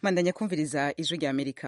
mandanya kumviriza ijwi rya amerika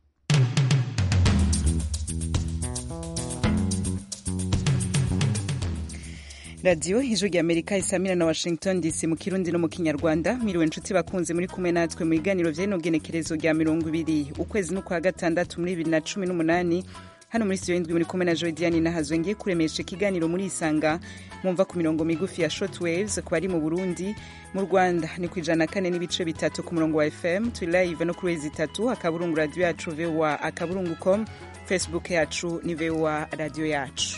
radiyo ijwi rya amerika isamira na washington dc mu kirundi no mu kinyarwanda miriwe nshuti bakunze muri kumwe natwe mu biganiro vy'inogenekerezo rya mirongo ibiri ukwezi n'ukwa gatandatu muri bibiri na cumi n'umunani hano muri studio y'indwi muri kumwe na Jodiane Nahazwe ngiye kuremesha ikiganiro muri Isanga mwumva ku mirongo migufi ya shortwaves ku bari mu Burundi mu Rwanda ni ku ijana kane n'ibice bitatu ku murongo wa FM turi live no kuri wezi itatu akaburungu radio yacu VOA akaburungu com Facebook yacu ni VOA radio yacu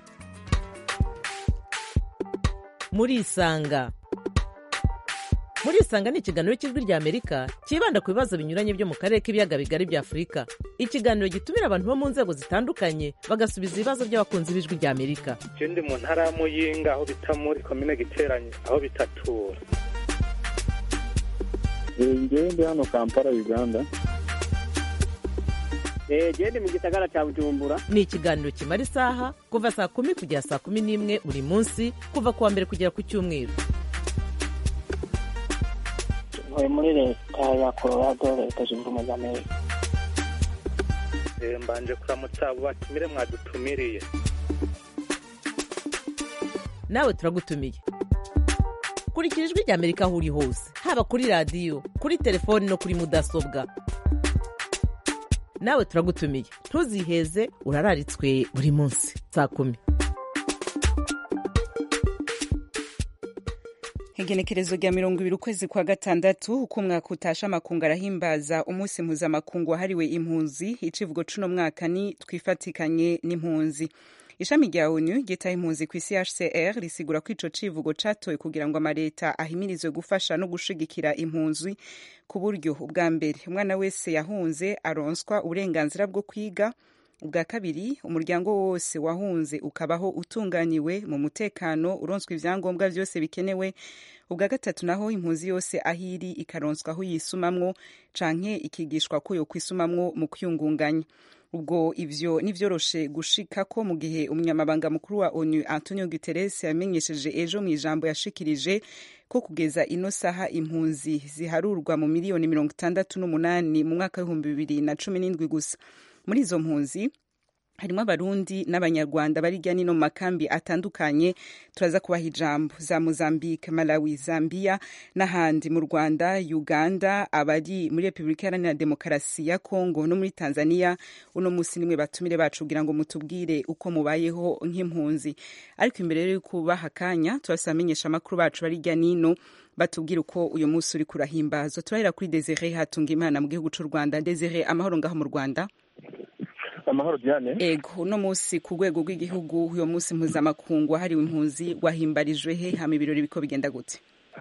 muri Isanga muri isanga ni ikiganiro cy'ijwi rya amerika cyibanda ku bibazo binyuranye byo mu karere k'ibiyaga bigari bya afurika ikiganiro gitumira abantu bo mu nzego zitandukanye bagasubiza ibibazo by'abakunzi b'ijwi rya amerika je ndi mu ntara ya muyinga aho bita muri komine giteranye aho bitatura ngewe ndi hano kampala uganda gende mu gisagara cya bujumbura ni ikiganiro kimara isaha kuva saa kumi kugera saa kumi n'imwe buri munsi kuva ku wa mbere kugera ku cyumweru ntuye muri leta ya colorado leta zunze ubumwe za amerika mbanje kuramutsa abo batumire mwadutumiriye nawe turagutumiye kurikira ijwi rya amerika aho uri hose haba kuri radiyo kuri telefoni no kuri mudasobwa nawe turagutumiye ntuziheze urararitswe buri munsi saa kumi igenekerezo rya mirongo ibiri ukwezi kwa gatandatu uko umwaka utasha amakungu arahimbaza umunsi mpuzamakungu wahariwe impunzi icivugo cuno mwaka ni twifatikanye n'impunzi ishami rya onu ryitaho impunzi ku isi hcr risigura ko ico civugo catowe kugira ngo amaleta ahimirizwe gufasha no gushigikira impunzi ku buryo ubwa mbere umwana wese yahunze aronswa uburenganzira bwo kwiga ubwa kabiri umuryango wose wahunze ukabaho utunganiwe mu mutekano uronswa ivyangombwa vyose bikenewe ubwa gatatu naho impunzi yose ahiri ikaronswa aho yisumamwo canke ikigishwa ko yokwisumamwo mu kwiyungunganya ubwo ivyo nivyoroshe gushikako mu gihe umunyamabanga mukuru wa onu antonio guterres yamenyesheje ejo mu ijambo yashikirije ko kugeza ino saha impunzi ziharurwa mu miliyoni mirongo itandatu n'umunani mu mwaka w'ibihumbi bibiri na cumi n'indwi gusa muri izo mpunzi harimo abarundi n'abanyarwanda bari hirya no mu makambi atandukanye turaza kubaha ijambo za mozambique malawi zambia n'ahandi mu rwanda uganda abari muri repubulika iharanira demokarasi ya kongo no muri tanzania uno munsi nimwe batumire bacu kugira ngo mutubwire uko mubayeho nk'impunzi ariko imbere rero kubaha akanya turasaba amenyesha amakuru bacu bari hirya n'ino batubwira uko uyu munsi uri kurahimbazwa turahera kuri desire hatunga imana mu gihugu cy'u rwanda desire amahoro ngaho mu rwanda amahoro diane ego uno munsi ku rwego rw'igihugu uyu munsi mpuzamakungu wahariwe impunzi wahimbarijwe he hama ibirori biko bigenda gute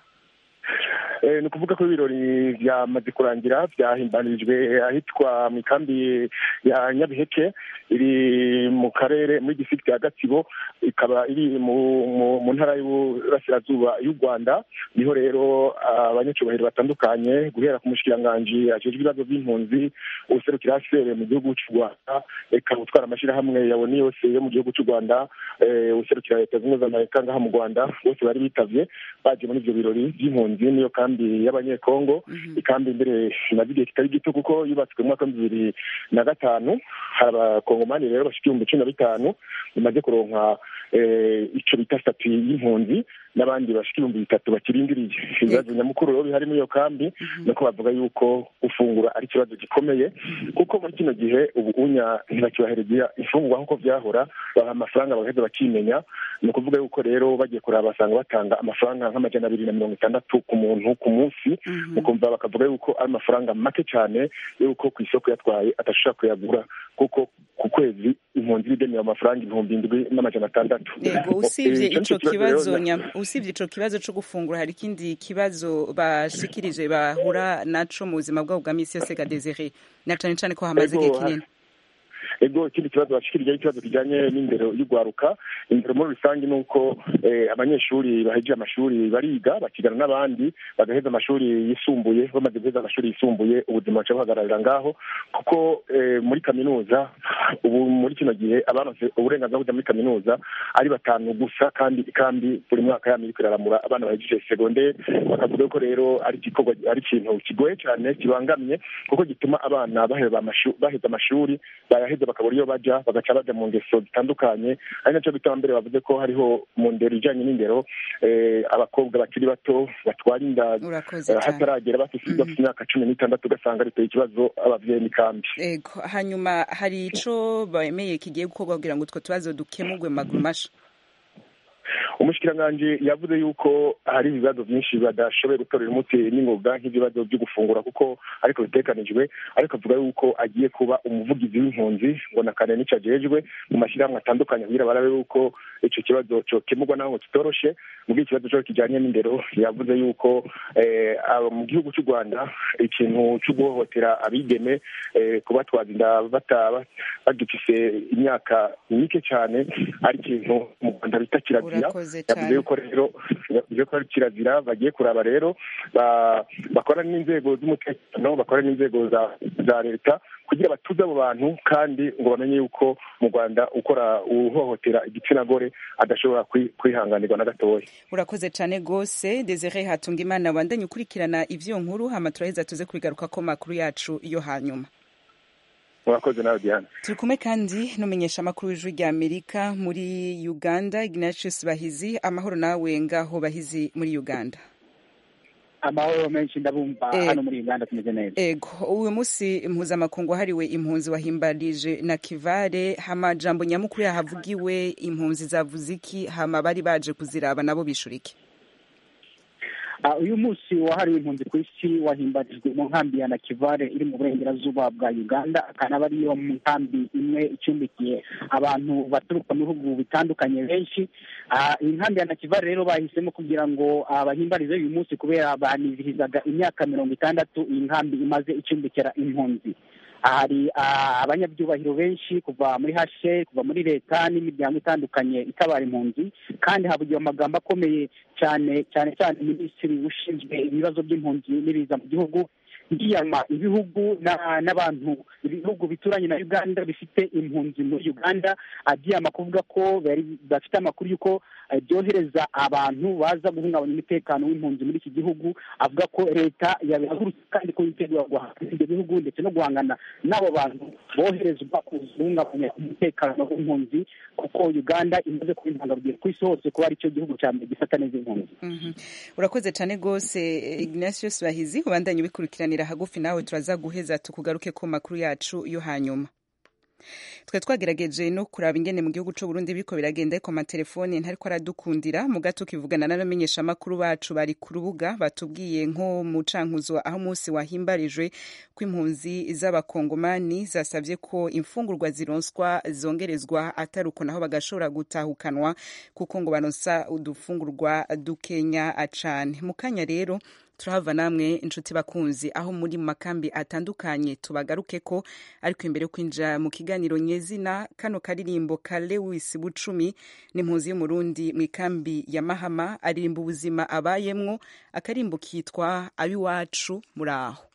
ni ukuvuga ko ibirori byamaze kurangira byahimbarijwe ahitwa mu ikambi ya nyabiheke iri mu karere muri district ya gatsibo ikaba iri mu ntara y'uburasirazuba y'u rwanda niho rero abanyacyubahiro batandukanye guhera ku mushikiranganji ajejwe ibibazo by'impunzi userukira hcr mu gihugu cy'u rwanda eka utwara amashyirahamwe yabona yose yo mu gihugu cy'u rwanda userukira leta zunze ubumwe za amerika ngaha mu rwanda bose bari bitavye baje muri ivyo birori by'impunzi niyo kambi y'abanyekongo ikambi imbere imaze igihe kitari gito kuko yubatswe mu mwaka w'ibihumbi bibiri na gatanu hari abakongomani rero bashika ibihumbi cumi na bitanu bimaze kuronka ico bita stati y'impunzi n'abandi bashika ibihumbi bitatu bakirindiriye ibibazo nyamukuru rero bihari muri iyo kambi nuko bavuga yuko gufungura ari ikibazo gikomeye kuko muri kino gihe ubu unya ntibakibahereza imfungurwa nk'uko byahora baha amafaranga bagaheza bakimenya ni ukuvuga yuko rero bagiye kuraba basanga batanga amafaranga nk'amajana abiri na mirongo itandatu ku muntu ku munsi ukumva bakavuga yuko ari amafaranga make cyane yuko ku isoko yatwaye atashobora kuyagura kuko ku kwezi impunzi ibigenera amafaranga ibihumbi indwi n'amajana atandatu yego usibye ico kibazo usibye ico kibazo co gufungura hari ikindi kibazo bashikirije bahura naco mu buzima bwabo bwa misi yose ga Desire na cane cane ko hamaze igihe kinini ego ikindi kibazo bashikirije ikibazo kijanye n'indero y'ugwaruka indero muri rusange ni uko abanyeshuri bahejeje amashuri bariga bakigana n'abandi bagaheza amashuri yisumbuye bamaze guheza amashuri yisumbuye ubuzima buca buhagararira ngaho kuko muri kaminuza ubu muri kino gihe abanose uburenganzira bwo kujya muri kaminuza ari batanu gusa kandi kandi buri mwaka yama iriko iraramura abana bahejeje segondere bakavuga ko rero ari igikorwa ari ikintu kigoye cyane kibangamye kuko gituma abana baheza amashuri bayaheza bakabura iyo baja bagaca baja mu ngeso zitandukanye ari naco bituma mbere bavuze ko hariho mu ndero ijanye n'indero abakobwa bakiri bato batwara inda hataragera bafise imyaka cumi n'itandatu ugasanga riteye ikibazo abavyeyi n'ikambi ego hanyuma hari ico bemeye kigiye gukorwa kugira ngo utwo tubazo dukemurwe mu maguru masha umushikiranganji yavuze yuko hari ibibazo byinshi badashoboye gutorera umuti n'ingoga nk'ibibazo byo gufungura kuko ariko bitekanijwe ariko avuga yuko agiye kuba umuvugizi w'impunzi ngo na kane n'ico ajejwe mu mashyirahamwe atandukanye kugira barabe yuko ico kibazo cokemurwa naho ngo kitoroshe mu gihe ikibazo co kijanye n'indero yavuze yuko mu gihugu cy'u rwanda ikintu cyo guhohotera abigeme kubatwaza inda bagifise imyaka mike cyane ari ikintu mu rwanda bita kirazira yavuze yuko rero yavuze ko ari kirazira bagiye kuraba rero bakora n'inzego z'umutekano bakora n'inzego za leta kugira batuze abo bantu kandi ngo bamenye yuko mu rwanda ukora uhohotera igitsina gore adashobora kwihanganirwa na gatoya urakoze cyane rwose desire hatunga imana wandanye ukurikirana ivyo nkuru hama turaheza tuze kubigaruka ko makuru yacu yo hanyuma murakoze nawe diana turi kumwe kandi n'umenyesha amakuru w'ijwi rya amerika muri uganda ignatius bahizi amahoro nawe ngaho bahizi muri uganda amahoro menshi ndabumva hano muri uganda tumeze neza ego uyu munsi mpuzamakungu wahariwe impunzi wahimbarije na kivare hama jambo nyamukuru yahavugiwe impunzi zavuze iki hama bari baje kuziraba nabo bishura iki uyu munsi wahariwe impunzi ku isi wahimbarijwe mu nkambi ya nakivare iri mu burengerazuba bwa uganda akanaba ariyo mu nkambi imwe icumbikiye abantu baturuka mu bihugu bitandukanye benshi iyi nkambi ya nakivare rero bahisemo kugira ngo bahimbarize uyu munsi kubera banizihizaga imyaka mirongo itandatu iyi nkambi imaze icumbikira impunzi hari abanyabyubahiro benshi kuva muri hashe kuva muri leta n'imiryango itandukanye itabara impunzi kandi havugiwe amagambo akomeye cyane cyane cyane minisitiri ushinzwe ibibazo by'impunzi n'ibiza mu gihugu yiyama ibihugu n'abantu ibihugu bituranye na uganda bifite impunzi muri uganda abyiyama kuvuga ko bafite amakuru y'uko byohereza abantu baza guhungabanya umutekano w'impunzi muri iki gihugu avuga ko leta yabihagurutse kandi ko yitegura guhangana ibyo bihugu ndetse no guhangana n'abo bantu boherezwa guhungabanya umutekano w'impunzi kuko uganda imaze kuba intangarugero ku isi hose kuba ari cyo gihugu cya mbere gifata neza impunzi urakoze cyane rwose ignatius bahizi ubandanye ubikurikiranira hagufi nawe turaza guheza tukugaruke ku makuru yacu yo hanyuma twe twagerageje no kuraba ingene mu gihugu cy'u Burundi biriko biragenda ariko amatelefone ntariko aradukundira mu gato kivugana n'abamenyesha amakuru bacu bari ku rubuga batubwiye nko mu cankuzo aho umunsi wahimbarijwe kw'impunzi z'abakongomani zasabye ko imfungurwa zironswa zongerezwa atari uko naho bagashobora gutahukanwa kuko ngo baronsa udufungurwa dukenya cane mu kanya rero turahava namwe inshuti bakunzi aho muri mu makambi atandukanye tubagaruke ko ariko imbere yo kwinjira mu kiganiro nyezina kano karirimbo ka Lewis Bucumi n'impunzi y'umurundi mu ikambi ya Mahama aririmba ubuzima abayemwo akarimbo kitwa abiwacu muraho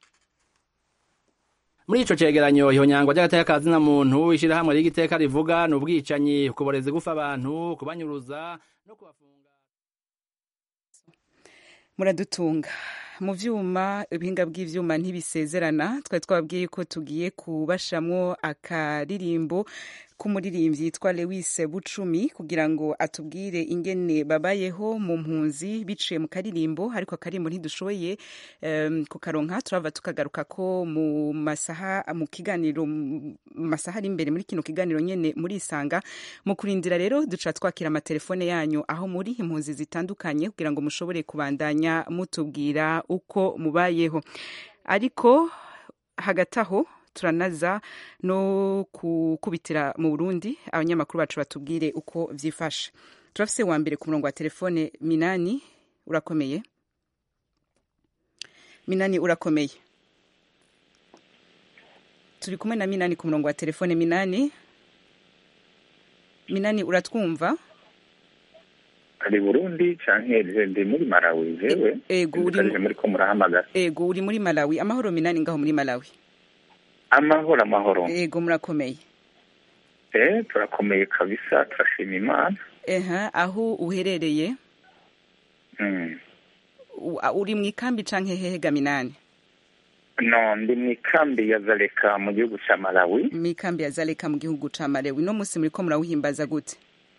muri ico cegeranyo ihonyangwa ry'agateka ka zina muntu ishirahamwe ry'igiteka rivuga ni ubwicanyi kuboreza gufa abantu kubanyuruza no kubafunga muradutunga mu vyuma ibihinga bw'ivyuma ntibisezerana twari twababwiye ko tugiye kubashamwo akaririmbo k'umuririmbyi yitwa Lewis Bucumi kugira ngo atubwire ingene babayeho mu mpunzi biciye mu karirimbo ariko akarimbo ntidushoboye um, kukaronka turava tukagaruka ko mu masaha mu kiganiro masaha ari imbere muri kino kiganiro nyene muri isanga mu kurindira rero duca twakira amatelefone yanyu aho muri impunzi zitandukanye kugira ngo mushobore kubandanya mutubwira uko mubayeho ariko hagati aho turanaza no kukubitira mu Burundi abanyamakuru bacu batubwire uko vyifashe turafise wa mbere ku murongo wa telefone Minani urakomeye Minani urakomeye turi kumwe na minani ku murongo wa telefone minani minani uratwumva ari burundi canke ndi muri malawi jewe ego uri Ndikaje muri ko murahamagara ego uri muri malawi amahoro minani ngaho muri malawi amahoro amahoro ego murakomeye eh turakomeye kabisa turashima imana eha aho uherereye mm. u- a- uri mu ikambi canke hehe ga minani no ndi mu ikambi ya zaleka mu gihugu ca malawi mu ikambi ya zaleka mu gihugu ca malawi no musi muriko murawuhimbaza gute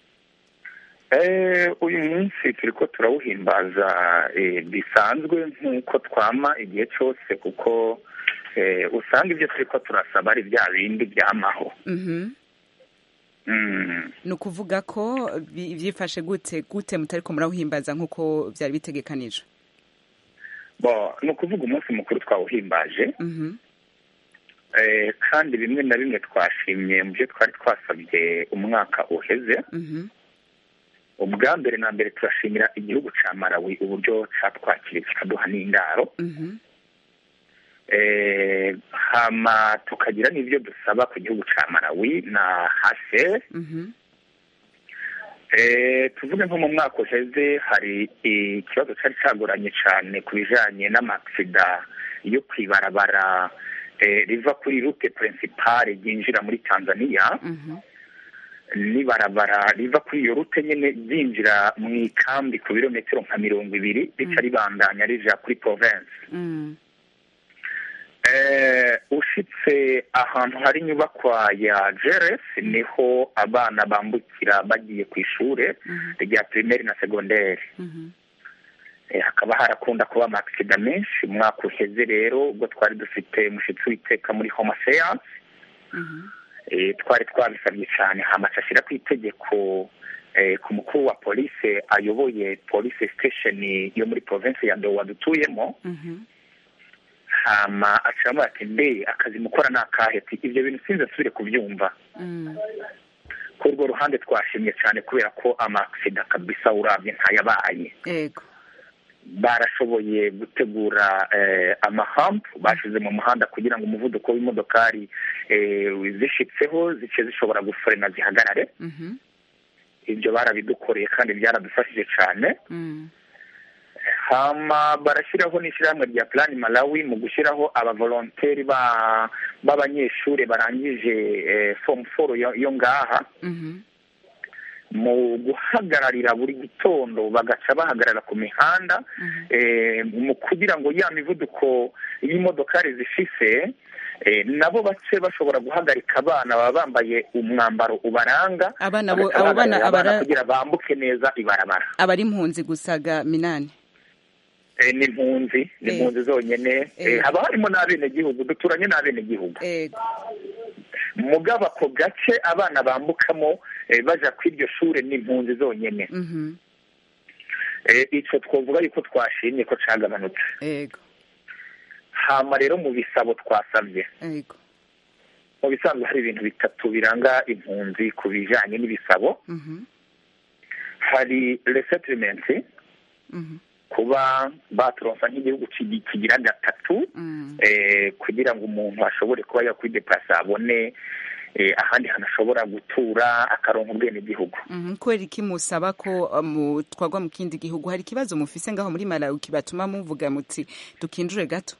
eh uyu munsi turiko turawuhimbaza eh, bisanzwe nk'uko twama igihe cose kuko eh, usanga ibyo turiko turasaba ari bya bindi byamaho mhm mm. ni ukuvuga ko bi- vyifashe gute gute mutariko murawuhimbaza nk'uko vyari bitegekanijwe bo ni ukuvuga umunsi mukuru twawuhimbaje mhm eh, kandi bimwe na bimwe twashimye mu byo twari twasabye umwaka uheze mhm ubwa mbere na mbere turashimira igihugu ca malawi uburyo catwakiriye kikaduha n'indaro mhm eh, hama tukagira n'ibyo dusaba ku gihugu ca malawi na hase mhm eh, tuvuge nko mu mwaka uheze hari ikibazo cari cagoranye cane ku bijanye n'amaksida yo kwibarabara eh, riva kuri rute principale ryinjira muri tanzania mhm n'ibarabara riva kuri iyo rute nyene ryinjira mu ikambi ku birometero nka mirongo ibiri rica ribandanya rija kuri province mhm eh, ushitse ahantu hari inyubakwa ya jeres niho abana bambukira bagiye ku ishure mhm rya primaire na secondaire mhm eh, hakaba harakunda kuba amaksida menshi umwaka uheze rero ubwo twari dufite umushitsi w'iteka muri home affairs mhm eh, twari twabisabye cyane hamaca ashyira ku itegeko eh, ku mukuru wa polise ayoboye police station yo muri province ya Ndowa dutuyemo mhm hama acamo ati mbe akazi mukora ni akahe ati ibyo bintu sinzi asubire kubyumva mhm kuri urwo ruhande twashimye cyane kubera ko amaksida kabisa urabye ntayabaye ego barashoboye gutegura eh, amahampu bashize mu muhanda kugira ngo umuvuduko w'imodokari eh, zishitseho zice zishobora gufrena zihagarare mhm ibyo barabidukoreye kandi byaradufashije cyane mhm hama barashyiraho n'ishyirahamwe rya plan malawi mu gushyiraho abavolonteri ba b'abanyeshuri barangije eh, form four yo, yo ngaha mhm mu guhagararira buri gitondo bagaca bahagarara ku mihanda mhm eh, mu kugira ngo ya mivuduko y'imodokari zifise eh, nabo bace bashobora guhagarika abana baba bambaye umwambaro ubaranga Abana bo- bagaca abo bana bahagararira abana abara- kugira bambuke neza ibarabara abari impunzi gusaga minani Eh, ni impunzi ni Eh. impunzi zonyene Eh. Eh, haba harimo n'abenegihugu duturanye n'abenegihugu ego mugabo ako gace abana bambukamo eh, baja kw'iryo shure ni impunzi zonyene mhm Eh, ico twovuga yuko twashimye ko cagabanutse ego hama rero mu bisabo twasabye ego mu bisanzwe hari ibintu bitatu biranga impunzi ku bijanye n'ibisabo mhm hari resettlement mhm kuba baturonsa nk'igihugu kigi- kigira gatatu mhm eh, kugira ngo umuntu ashobore kuba yakwideplasa abone eh, ahandi hantu ashobora gutura akaronka ubwenegihugu Mhm, kubera iki musaba ko uh, mu- twagwa mu kindi gihugu hari ikibazo mufise ngaho muri malawi kibatuma muvuga muti dukinjure gato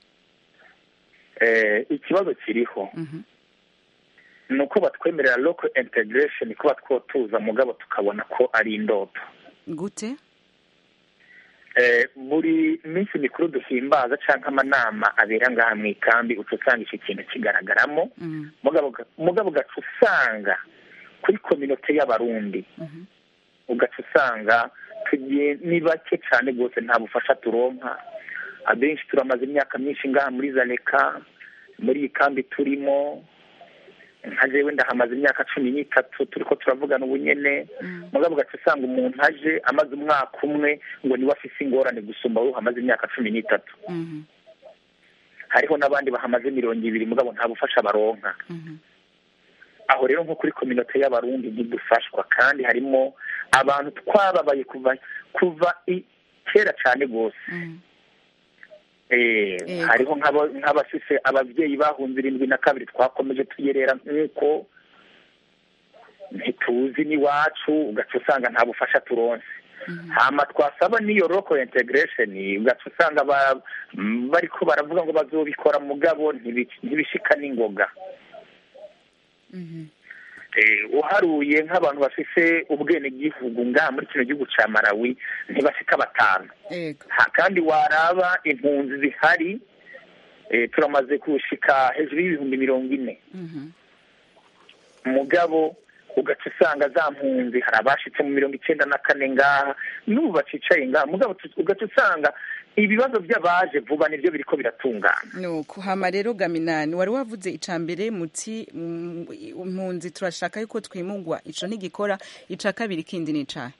eh, ikibazo kiriho Mhm, ni uko batwemerera local integration kuba twotuza mugabo tukabona ko ari indoto gute eh, buri minsi mikuru duhimbaza canke amanama abera ngaha mu ikambi uca usanga ico kintu kigaragaramo Mhm, mugabo ga- mugabo ugaca usanga kuri kominote y'abarundi mhm, ugaca usanga tugiye ni bake cyane rwose nta bufasha turonka abenshi turamaze imyaka myinshi ngaha muri zaleka muri iyi kambi turimo nka jewe ndahamaze imyaka cumi n'itatu turiko turavugana ubunyene mhm, mugabo ugaca usanga umuntu aje amaze umwaka umwe ngo niwe afise ingorane gusumba wowe uhamaze imyaka cumi n'itatu mhm, hariho n'abandi bahamaze mirongo ibiri mugabo nta bufasha baronka mhm, aho rero nko kuri kominote y'abarundi ntidufashwa kandi harimo abantu twababaye kuva kuva i- kera cyane rwose mhm, Eh, Yego. hariho nk'aba- nk'abafise ababyeyi bahunze irindwi na kabiri twakomeje tuyerera nk'uko ntituzi n'iwacu ugaca usanga nta bufasha turonse hama twasaba n'iyo local integration ugaca usanga ba- m- bariko baravuga ngo bazobikora mugabo ntibi- ntibishika n'ingoga Eh, uharuye nk'abantu bafise ubwenegihugu ngaha muri kino gihugu ca malawi ntibashika batanu ego ha kandi waraba impunzi zihari eh, turamaze kushika hejuru y'ibihumbi mirongo ine Mhm. mugabo ugaca usanga za mpunzi hari abashitse mu mirongo icenda na kane ngaha n'ubu bacicaye ngaha mugabo tu- ugaca usanga ibibazo by'abaje vuba nibyo biriko biratungana nuko hama rero gaminani wari wavuze ica mbere muti mm, impunzi turashaka yuko twimugwa ico ntigikora ica kabiri kindi ni icahe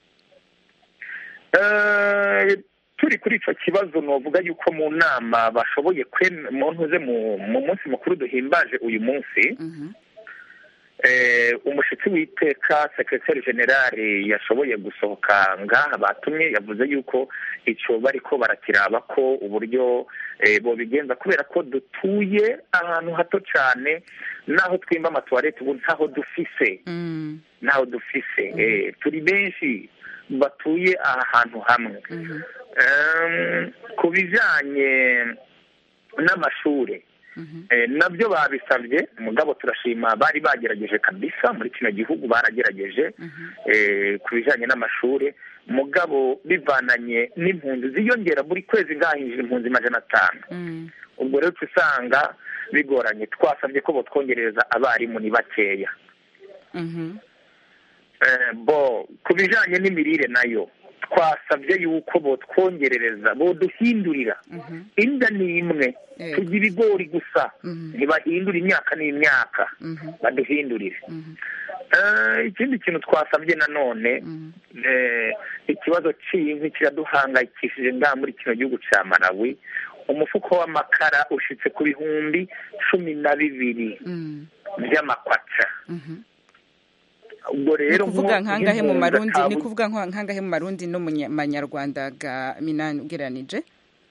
Eh, turi kuri ico kibazo novuga yuko mu nama bashoboye kwem- mu ntuze mu mu munsi mukuru duhimbaje uyu munsi Mhm. eh, umushitsi w'iteka sekretari generale yashoboye gusohoka ngaha batumye yavuze yuko ico bariko barakiraba ko uburyo eh, bobigenza kubera ko dutuye ahantu hato cane naho twimba amatuwarete ubu ntaho dufise Mm, ntaho dufise eh, turi benshi batuye aha hantu hamwe mhm, Em, ku bijanye n'amashure mhm. Eh, nabyo babisabye mugabo turashima bari bagerageje kabisa muri kino gihugu baragerageje eh, ku bijanye n'amashure mugabo bivananye n'impunzi ziyongera buri kwezi ngahinjira impunzi majana atanu Mm, ubwo rero uca usanga bigoranye twasabye ko botwongereza abarimu ni bakeya mhm. Eh, bo ku bijanye n'imirire nayo twasabye yuko botwongerereza boduhindurira Mhm. inda ni imwe Yego. turya ibigori gusa Mhm. ntibahindura imyaka n'imyaka Mhm. baduhindurire Mhm. Eh, ikindi kintu twasabye nanone Mhm. eh, ikibazo c'inkwi kiraduhangayikishije ngaha muri kino gihugu ca malawi umufuko w'amakara ushitse ku bihumbi cumi na bibiri Mm, vy'amakwaca mhm. ubwo ni rero kuvuga nko- nkangahe mu nk'impunzi marundi ni atabu- kuvuga nko- nkangahe mu marundi no mu nya- manyarwanda ga minani ugereranije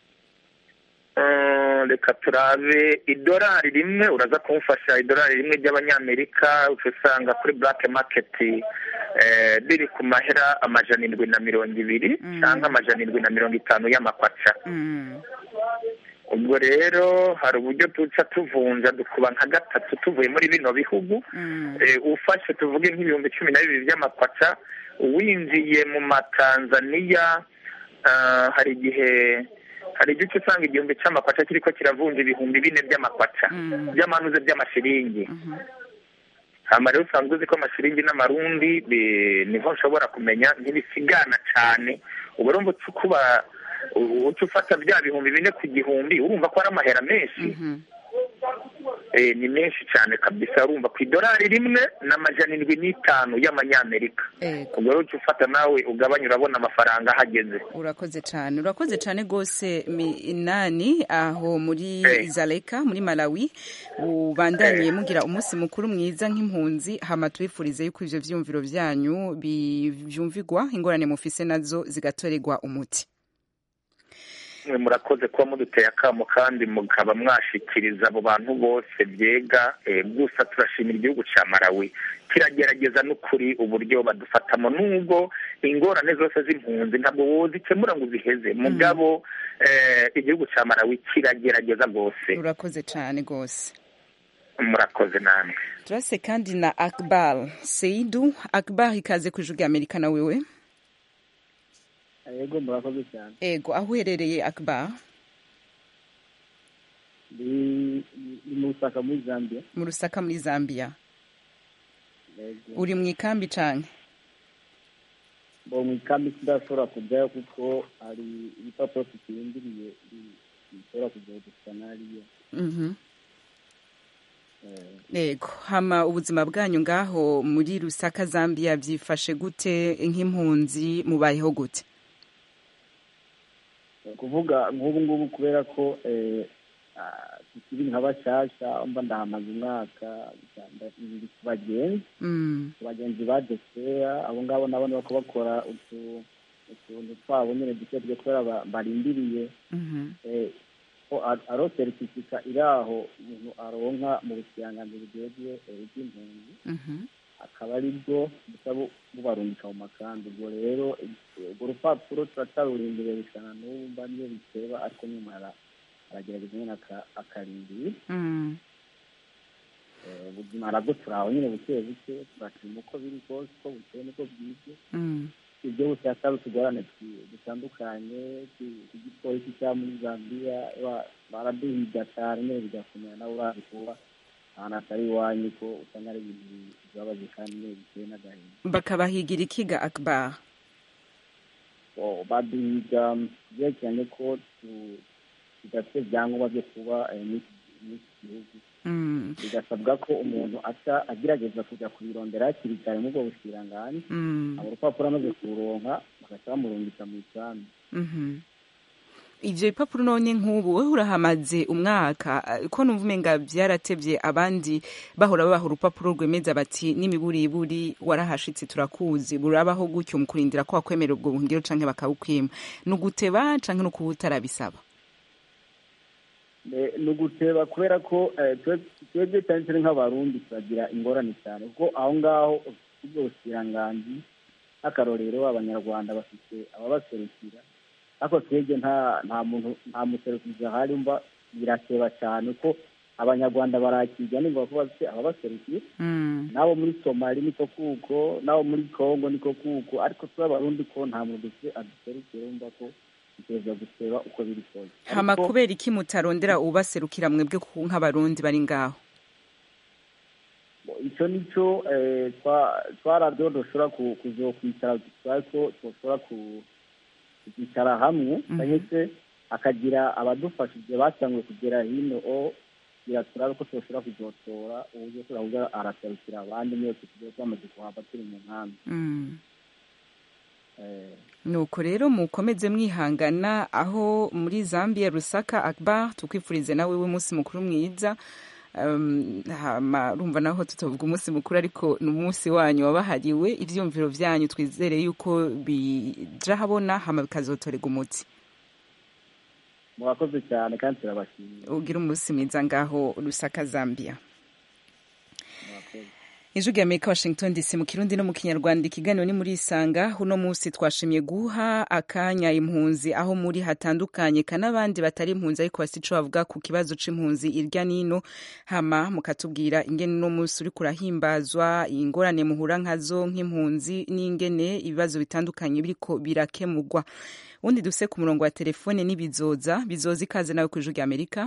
Eh, reka turabe idolari rimwe uraza kumufasha idolari rimwe ry'abanyamerika uca usanga kuri black market eh, riri ku mahera amajana indwi na mirongo ibiri Mm. cyangwa amajana indwi na mirongo itanu y'amakwaca Mm, ubwo rero hari uburyo duca tuvunja dukuba nka gatatu tuvuye muri bino bihugu mm, Eh, ufashe tuvuge nk'ibihumbi cumi na bibiri by'amakwaca winjiye mu matanzaniya ah, hari igihe hari igice usanga igihumbi cy'amakwaca kiriko kiravunja ibihumbi bine by'amakwaca Mm. by'amanuze by'amashiringi mhm. hama rero usanzwe uzi ko amashiringi n'amarundi bi- niho nshobora kumenya ntibisigana cane ubwo rero uca ukuba uca ufata bya bihumbi bine ku gihumbi urumva ko ari amahera menshi Mhm. eh, ni menshi cyane kabisa urumva ku idolari rimwe n'amajana indwi n'itanu y'amanyamerika Ego. ubwo rero uca ufata nawe ugabanya urabona amafaranga ahageze urakoze cyane urakoze cyane rwose minani aho muri Eh. zaleka muri malawi ubandaniye mugira umunsi mukuru mwiza nk'impunzi hama tubifurize yuko ivyo vyumviro vyanyu bi- vyumvigwa ingorane mufise nazo zigatorerwa umuti mwe murakoze kuba muduteye akamo kandi mukaba mwashikiriza abo bantu bose byega eh, gusa turashimira igihugu ca malawi kiragerageza n'ukuri uburyo badufatamo nubwo ingorane zose z'impunzi ntabwo wozikemura ngo uziheze mugabo eh, igihugu ca malawi kiragerageza rwose urakoze cyane rwose murakoze namwe turase kandi na akbar seidu akbar ikaze ku ijwi rya amerika na wewe yego murakoze cyane ego aho uherereye akbar ni ni mu Lusaka muri zambia mu rusaka muri zambia yego uri mu ikambi cane bo mu ikambi sidashobora kujyayo kuko hari ibipapuro tukirindiriye bi- bishobora kujya gusa n'ariyo Mhm. Eh, Ego, hama ubuzima bwanyu ngaho muri Rusaka Zambia byifashe gute nk'impunzi mubayeho gute? ni ukuvuga nk'ubu ngubu kubera ko eh, ah, tukiri nka bashyashya mba ndahamaze umwaka biri ku bagenzi Mm. ku bagenzi ba desera abo ngabo nabo ni bako bakora utu- utuntu twabo nyine duke duke kubera ba- barindiriye Mhm. eh, ko a- aro seritifika iri aho umuntu aronka mu bukiranganji bujejwe eh, iby'impunzi Mhm. akaba ari bwo busa bu- bubarungika mu makambi ubwo rero eh, urwo rupapuro turacarurindiriye gushana n'ubu mba niyo biteba ariko nyuma ara- aragerageza nyine aka- akarindira Mm. Eh, ubuzima arabwo turaho nyine buke buke turashima uko biri kose uko bukeye niko bwije Mm. ibyo bose hataba utugorane twi- dutandukanye tu- igipolisi cya muri zambia ba- baraduhiga cyane nyine bigakomera nawe urazi kuba ahantu atari iwanyu ko usanga ari ibintu bibabaje kandi nyine biteye n'agahinda bakabahigira ikiga akbar So, baduhiga byerekeranye ko tu- tudafite ibyangombwa byo kuba eh, muri iki- muri iki gihugu Mm. bigasabwa ko umuntu aca agerageza kujya kubirondera hakiri kare muri ubwo bushiranganji Mm. abo urupapuro amaze kururonka bagaca bamurungika mu isambu Mhm. ivyo bipapuro none nk'ubu wewe urahamaze umwaka eh, ko numva umenga vyaratevye abandi bahora babaha urupapuro rwemeza bati n'imiburiburi warahashitse turakuzi burabaho gutyo mu kurindira ko wakwemera ubwo buhungiro canke bakabukwima ni uguteba canke ni ukuba utarabisaba Eh, ni uguteba kubera ko eh, twe- twebwe cyane cyane nk'abarundi turagira ingorane cyane kuko aho ngaho ubwo busiranganji nk'akarorero abanyarwanda bafite ababaserukira ariko twebwe nta nta muntu nta muserukizi ahari mba birateba cyane ko abanyarwanda barakirya nimba ko bafite ababaserukira Mm. n'abo muri somali niko kuko n'abo muri congo niko kuko ariko twe abarundi ko nta muntu dufite aduserukira wumva ko dutegereza guteba uko biri kose hama Ariko- kubera iki mutarondera ubaserukira mwebwe ku- nk'abarundi bari ngaho icyo ni cyo eh, twa- twarabyo dushobora ku- kuzokwicara twari ko dushobora ku- kuzicara hamwe Mhm. cyangwa se akagira abadufashije basanzwe kugera hino o kugira turabe ko tushobora kuzotora uburyo turavuga araserukira abandi mwese tugiye twamaze kuhava turi mu nkambi Mm. Eh, nuko rero mukomeze mwihangana aho muri zambia rusaka akbar tukwifurize nawe w'umunsi mukuru mwiza Um, hama urumva naho tutavuga umunsi mukuru ariko ni umunsi wanyu wabahariwe ivyumviro vyanyu twizere yuko bija habona hama bikazotorega umuti murakoze cyane kandi turabashimiye ugira umunsi mwiza ngaho rusaka zambia murakoze ijwi rya amerika washington dc mu kirundi no mu kinyarwanda ikiganiro ni muri isanga uno munsi twashimye guha akanya impunzi aho muri hatandukanye ka n'abandi batari impunzi ariko basi ico bavuga ku kibazo c'impunzi irya nino hama mukatubwira ingene uno munsi uriko urahimbazwa ingorane muhura nkazo nk'impunzi n'ingene ibibazo bitandukanye biriko birakemurwa ubundi duse ku murongo wa telefone n'ibizoza bizoza ikaze nawe ku ijwi rya amerika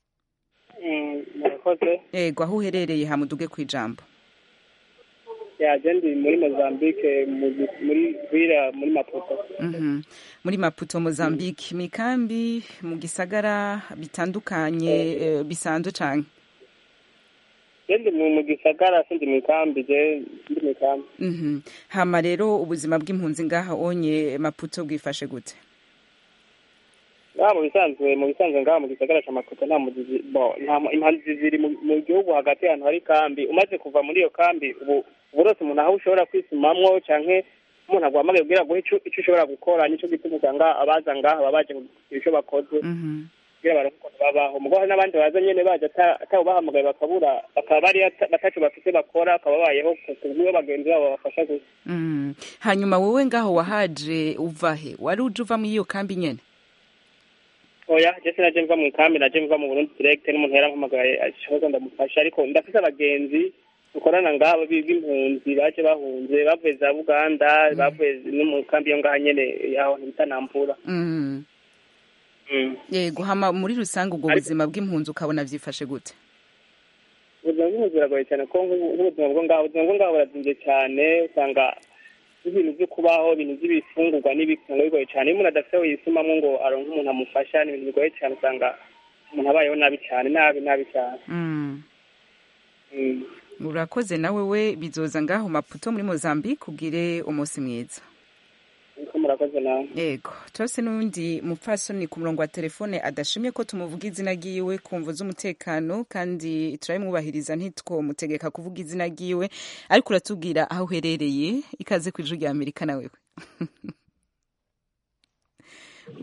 murakoze ego aho uherereye hamuduge ku ijambo yaje ndi muri mozambique mu- muri vira muri maputo Mhm. muri maputo mozambique mikambi mu gisagara bitandukanye eh, bisanzwe cane je ndi mu mu gisagara sindi mu ikambi je ndi mu ikambi Mhm. hama rero ubuzima bw'impunzi ngaha onye maputo bwifashe gute ngaha mu bisanzwe mu bisanzwe ngaha mu gisagara ca maputo nta muzizi bo nta mu- impunzi ziri mu mu gihugu hagati ahantu hari kambi umaze kuva muri iyo kambi ubu ubu rose umuntu aho ushobora kwisumamwo canke umuntu aguhamagaye kugira guhe ico ico ushobora gukora nico gituma usanga abaza ngaha baba baje kugira ico bakoze Mhm. kugira baronke ukuntu babaho mugo hari n'abandi baza nyene baje ata- atawubahamagaye bakabura bakaba bari ata- bataco bafise bakora bakaba babayeho ku kubw'iyo bagenzi babo babafasha gusa Mhm. hanyuma wowe ngaho wahaje uvahe wari uje uva muri iyo kambi nyene oya je sinaje mva mu ikambi naje mva mu burundi direct n'umuntu yarampamagaye ashoboza ndamufasha ariko ndafise abagenzi dukorana ngabo bi- b'impunzi baje bahunze bavuye za buganda bavuye no mu kambi yo ngaha nyene yaho ntibita nampura Mhm. Mm. yego hama muri rusange ubwo Ariko- buzima bw'impunzi ukabona vyifashe gute ubuzima bw'impunzi buragoye cyane kuko nk'ubu- nk'ubuzima bwo ngaho ubuzima bwo ngaho burazimvye cyane usanga ibintu vyo kubaho ibintu vy'ibifungurwa n'ibiki usanga bigoye cyane iyo umuntu adafise aho yisumamwo ngo aronke umuntu amufasha ni ibintu bigoye cyane usanga umuntu abayeho nabi cyane nabi nabi cyane Mhm. Mm. urakoze nawe we bizoza ngaho maputo muri mozambique ubwire umunsi mwiza niko murakoze nawe yego turase n'undi mupfasoni ku murongo wa telefone adashimye ko tumuvuga izina ryiwe ku mvu z'umutekano kandi turabimwubahiriza ntitwomutegeka kuvuga izina ryiwe ariko uratubwira aho uherereye ikaze ku ijwi rya amerika nawe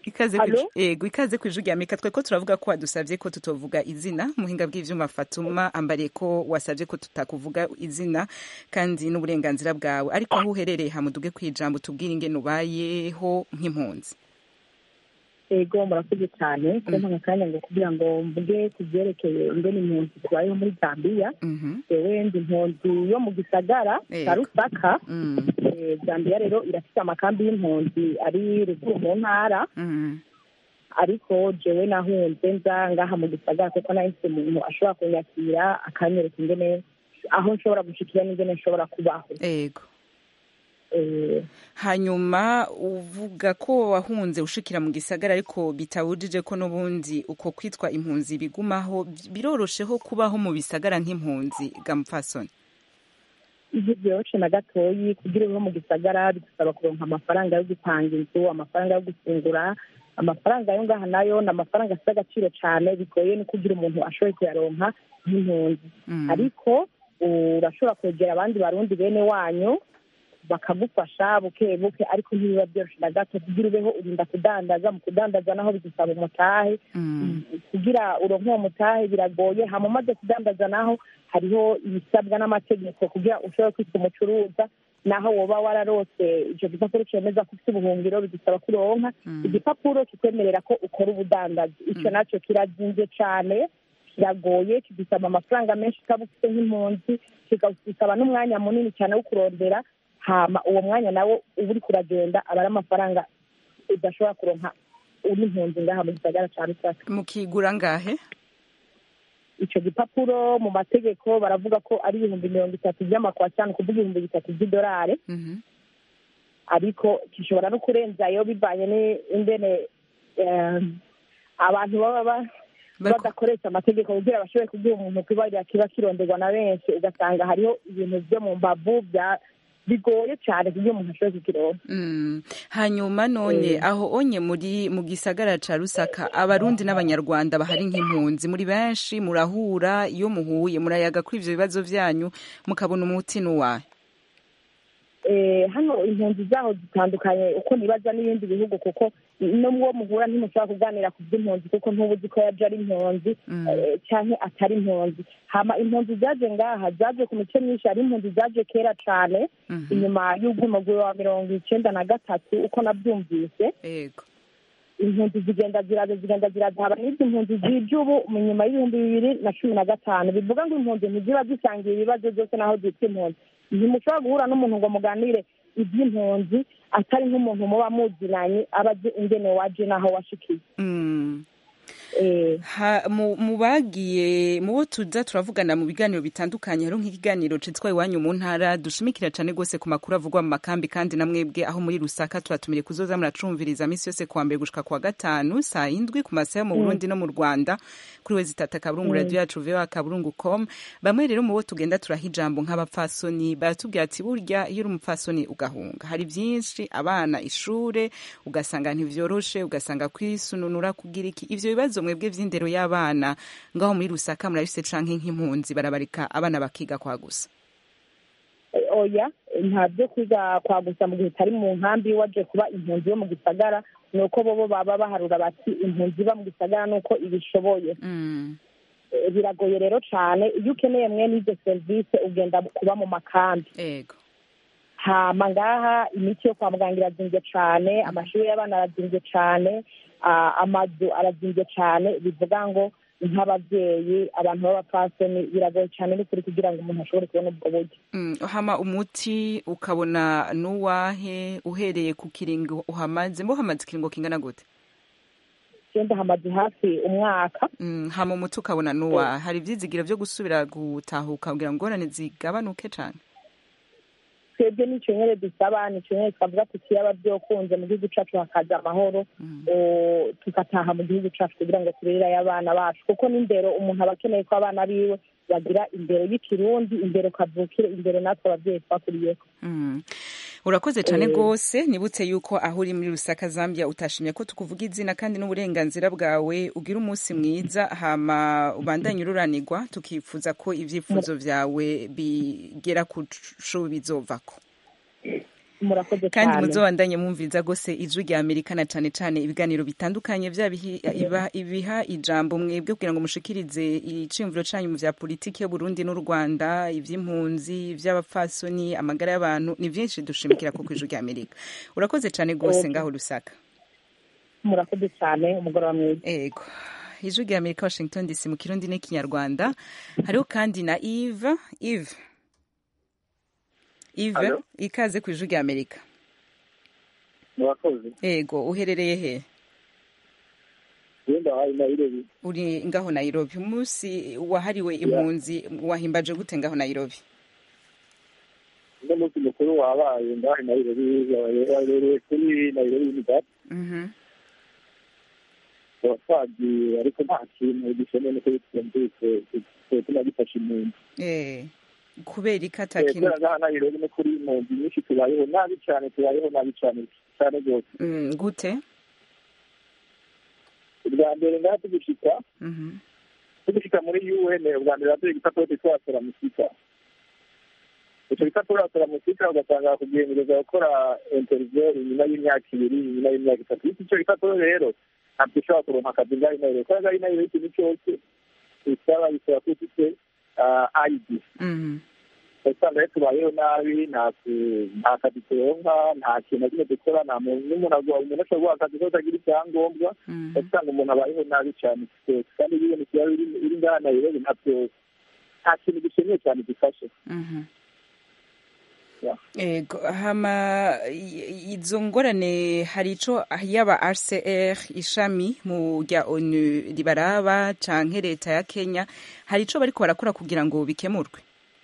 ikaze Allo? ku- yego ikaze ku ijwi rya Amerika twe ko turavuga ko wadusabye ko tutovuga izina muhinga bw'ivyuma Fatuma ambariye ko wasabye ko tutakuvuga izina kandi n'uburenganzira bwawe ariko aho uherereye hamuduge kwijambo tubwire ingene ubayeho nk'impunzi ego murakoze cyane kumpa akanya ngo kugira ngo mvuge ku byerekeye ingene impunzi tubayeho muri zambiya jewe ndi impunzi yo mu gisagara Yego. cya rusaka Mm. Eh, zambiya rero irafite amakambi y'impunzi ari ruguru mu ntara Mm. ariko jewe nahunze nza ngaha mu gisagara kuko nahise umuntu ashobora kunyakira akanyereka ingene aho nshobora gushikira n'ingene nshobora kubaho Ego. Eh, hanyuma uvuga ko wahunze ushikira mu gisagara ariko bitabujije ko n'ubundi uko kwitwa impunzi bigumaho birorosheho kubaho mu bisagara nk'impunzi gamupfasoni ivyo vyoroshe na gatoyi kugira ubeho mu gisagara bidusaba kuronka amafaranga yo gupanga inzu amafaranga yo gufungura amafaranga yo ngaha nayo ni amafaranga afite agaciro cane bigoye no kugira umuntu ashoboye kuyaronka nk'impunzi ariko urashobora kwegera abandi barundi bene wanyu bakagufasha buke buke ariko ntibiba byoroshe na gato kugira ubeho urinda kudandaza mu kudandaza naho bigusaba umutahe kugira uronke uwo mutahe biragoye hama umaze kudandaza naho hariho ibisabwa n'amategeko kugira ushobore kwitwa umucuruza naho woba wararose ico gipapuro cemeza ko ufite ubuhungiro bigusaba ko uronka igipapuro kikwemerera ko ukora ubudandazi ico naco kirazimvye cane kiragoye kidusaba amafaranga menshi ukaba ufite nk'impunzi kikagusaba n'umwanya munini cyane wo kurondera hama uwo mwanya nawo uba uriko uragenda aba ari amafaranga udashobora kuronka uri impunzi ngaha mu gisagara ca rusaka mukigura ngahe ico gipapuro mu mategeko baravuga ko ari ibihumbi mirongo itatu vy'amakwacani kuvuga ibihumbi bitatu vy'idolari ariko gishobora no kurenzayo bivanye n'ingene eh, abantu baba ba- badakoresha amategeko kugira bashobore kugira umuntu kibarira kiba kironderwa na benshi ugasanga hariho ibintu vyo mu mbavu bya bigoye cane kugira umuntu ashobore kukironka Mm. hanyuma none Eh. aho onye muri mu gisagara ca rusaka abarundi n'abanyarwanda bahari nk'impunzi muri benshi murahura iyo muhuye murayaga kuri ivyo bibazo vyanyu mukabona umuti n'uwahe eh, hano impunzi zaho zitandukanye uko nibaza n'ibindi bihugu kuko n'uwo muhura ntimushobora kuganira ku by'impunzi kuko ntuba uzi ko yaje ari impunzi eh, canke atari impunzi hama impunzi zaje ngaha zaje ku mice myinshi hari impunzi zaje kera cane inyuma y'ubwumugwi wa mirongo icenda na gatatu uko navyumvise ego impunzi zigenda ziraza zigenda ziraza haba n'izi impunzi zije ubu mu nyuma y'ibihumbi bibiri na cumi na gatanu bivuga ngo impunzi ntiziba zisangiye ibibazo byose naho zitwa impunzi ntimushobora guhura n'umuntu ngo muganire iby'impunzi atari nk'umuntu muba muzinanye aba azi ingene waje n'aho washikiye Mm. Eh, Ha, mu mu bagiye mu bo tuza turavugana mu biganiro bitandukanye hariho nk'ikiganiro citwa iwanyu mu ntara dushimikira cane gose ku makuru avugwa mu makambi kandi na mwebwe aho muri rusaka turatumire kuzoza muracumviriza misi yose kuwa mbere gushika kuwa gatanu saa indwi ku masaha yo mu Mm. burundi no mu rwanda kuri wezi tata kaburungu Mm. radio yacu voa kaburungu com bamwe rero mu bo tugenda turaha ijambo nk'abapfasoni baratubwira ati burya iyo uri umupfasoni ugahunga hari byinshi abana ishure ugasanga ntivyoroshe ugasanga kwisununura kugira iki ivyo bibazo mwebwe vy'indero y'abana ngaho muri rusaka murabifise canke nk'impunzi barabarika abana bakiga kwa gusa eh, oya nta byo kwiga kwa gusa mu gihe utari mu nkambi waje kuba impunzi yo mu gisagara ni uko bobo baba baharura bati impunzi iba mu gisagara ni uko ibishoboye Eh, biragoye rero cane iyo ukeneye mwene izo serivisi ugenda kuba mu makambi ego hama ngaha imiti yo kwa muganga irazimvye cane amashuri y'abana arazimvye cane ah, amazu arazimvye cane bivuga ngo nk'abavyeyi abantu b'abapfasoni biragoye cane n'ukuri kugira ngo umuntu ashobore kubona ubwo buryo Mm, hama umuti ukabona nuwahe uhereye ku kiringo uhamaze mbo hamaze ikiringo kingana gute genda hamaze hafi umwaka Mm, hama umuti ukabona nuwa hari ivyizigiro vyo gusubira gutahuka kugira ngo ngorane zigabanuke cane twebwe nico nyene dusaba nico nyene twavuga tuti yaba vyokunze mu gihugu cacu hakaza amahoro o, tugataha mu gihugu cacu kugira ngo turererayo abana bacu kuko n'indero umuntu aba akeneye ko abana biwe bagira indero y'ikirundi indero kavukire indero natwe abavyeyi twakuriyeko Mm. urakoze cane Eh. gose nibutse yuko aho uri muri rusaka zambia utashimye ko tukuvuga izina kandi n'uburenganzira bwawe ugira umunsi mwiza hama ubandanye ururanirwa tukifuza ko ivyifuzo vyawe bigera ku co bizovako murakoze kandi cyane muzobandanye mwumviriza gose ijwi rya amerika na cane cane ibiganiro bitandukanye vya bihi- iba- ibiha ijambo mwebwe kugira ngo mushikirize iciyumviro canyu mu vya politiki y'uburundi n'u rwanda ivy'impunzi ivy'abapfasoni amagara y'abantu ni vyinshi dushimikira ko kw'ijwi rya amerika urakoze cane gose Okay. ngaho rusaka murakoze cyane umugoroba mwiza ego ijwi rya amerika washington dc mu kirundi n'ikinyarwanda hariho kandi na eve eve eve Hello? ikaze ku ijwi rya amerika murakoze ego uherereye he wenda hari nayirobi uri ngaho nairobi umunsi wahariwe impunzi wahimbaje gute ngaho nairobi uno munsi mukuru wabaye ngaho nayirobi wabereye kuri nayirobi unidad Mhm. abasazi ariko nta kintu gishoboye nuko bitumvise tuma gifasha impunzi Eh, kubera iki Eh, atakintu kubera ngaha nayirobi no kuri impunzi nyinshi tubayeho nabi cyane tubayeho nabi cyane cyane rwose Mm, gute ubwa mbere ngaha tugishika Mhm. tugishika muri un ubwa mbere batuye igipapuro twitwa seramusika icyo gipapuro seramusika ugasanga kugendereza gukora interview inyuma y'imyaka ibiri inyuma y'imyaka itatu iki icyo gipapuro rero ntabwo ushobora kuronka akazi ngaho inayirobi kubera ngaho inayirobi ikintu cyose bisaba bisaba ko ufite id Mhm. usanga rero tubayeho nabi nta ku- nta kazi turonka nta kintu na kimwe dukora nta muntu n'umuntu agwa umuntu ashobora guha akazi kose agira icyangombwa Mhm. usanga umuntu abayeho nabi cyane twese kandi iyo ibintu byaba biri biri ngaha nayirobi ntabyo nta kintu gishimye cyane gifashe Mhm. Yeah. ego hama i- izo ngorane hari ico yaba rcr ishami mu rya onu ribaraba canke leta ya kenya hari ico bariko barakora kugira ngo bikemurwe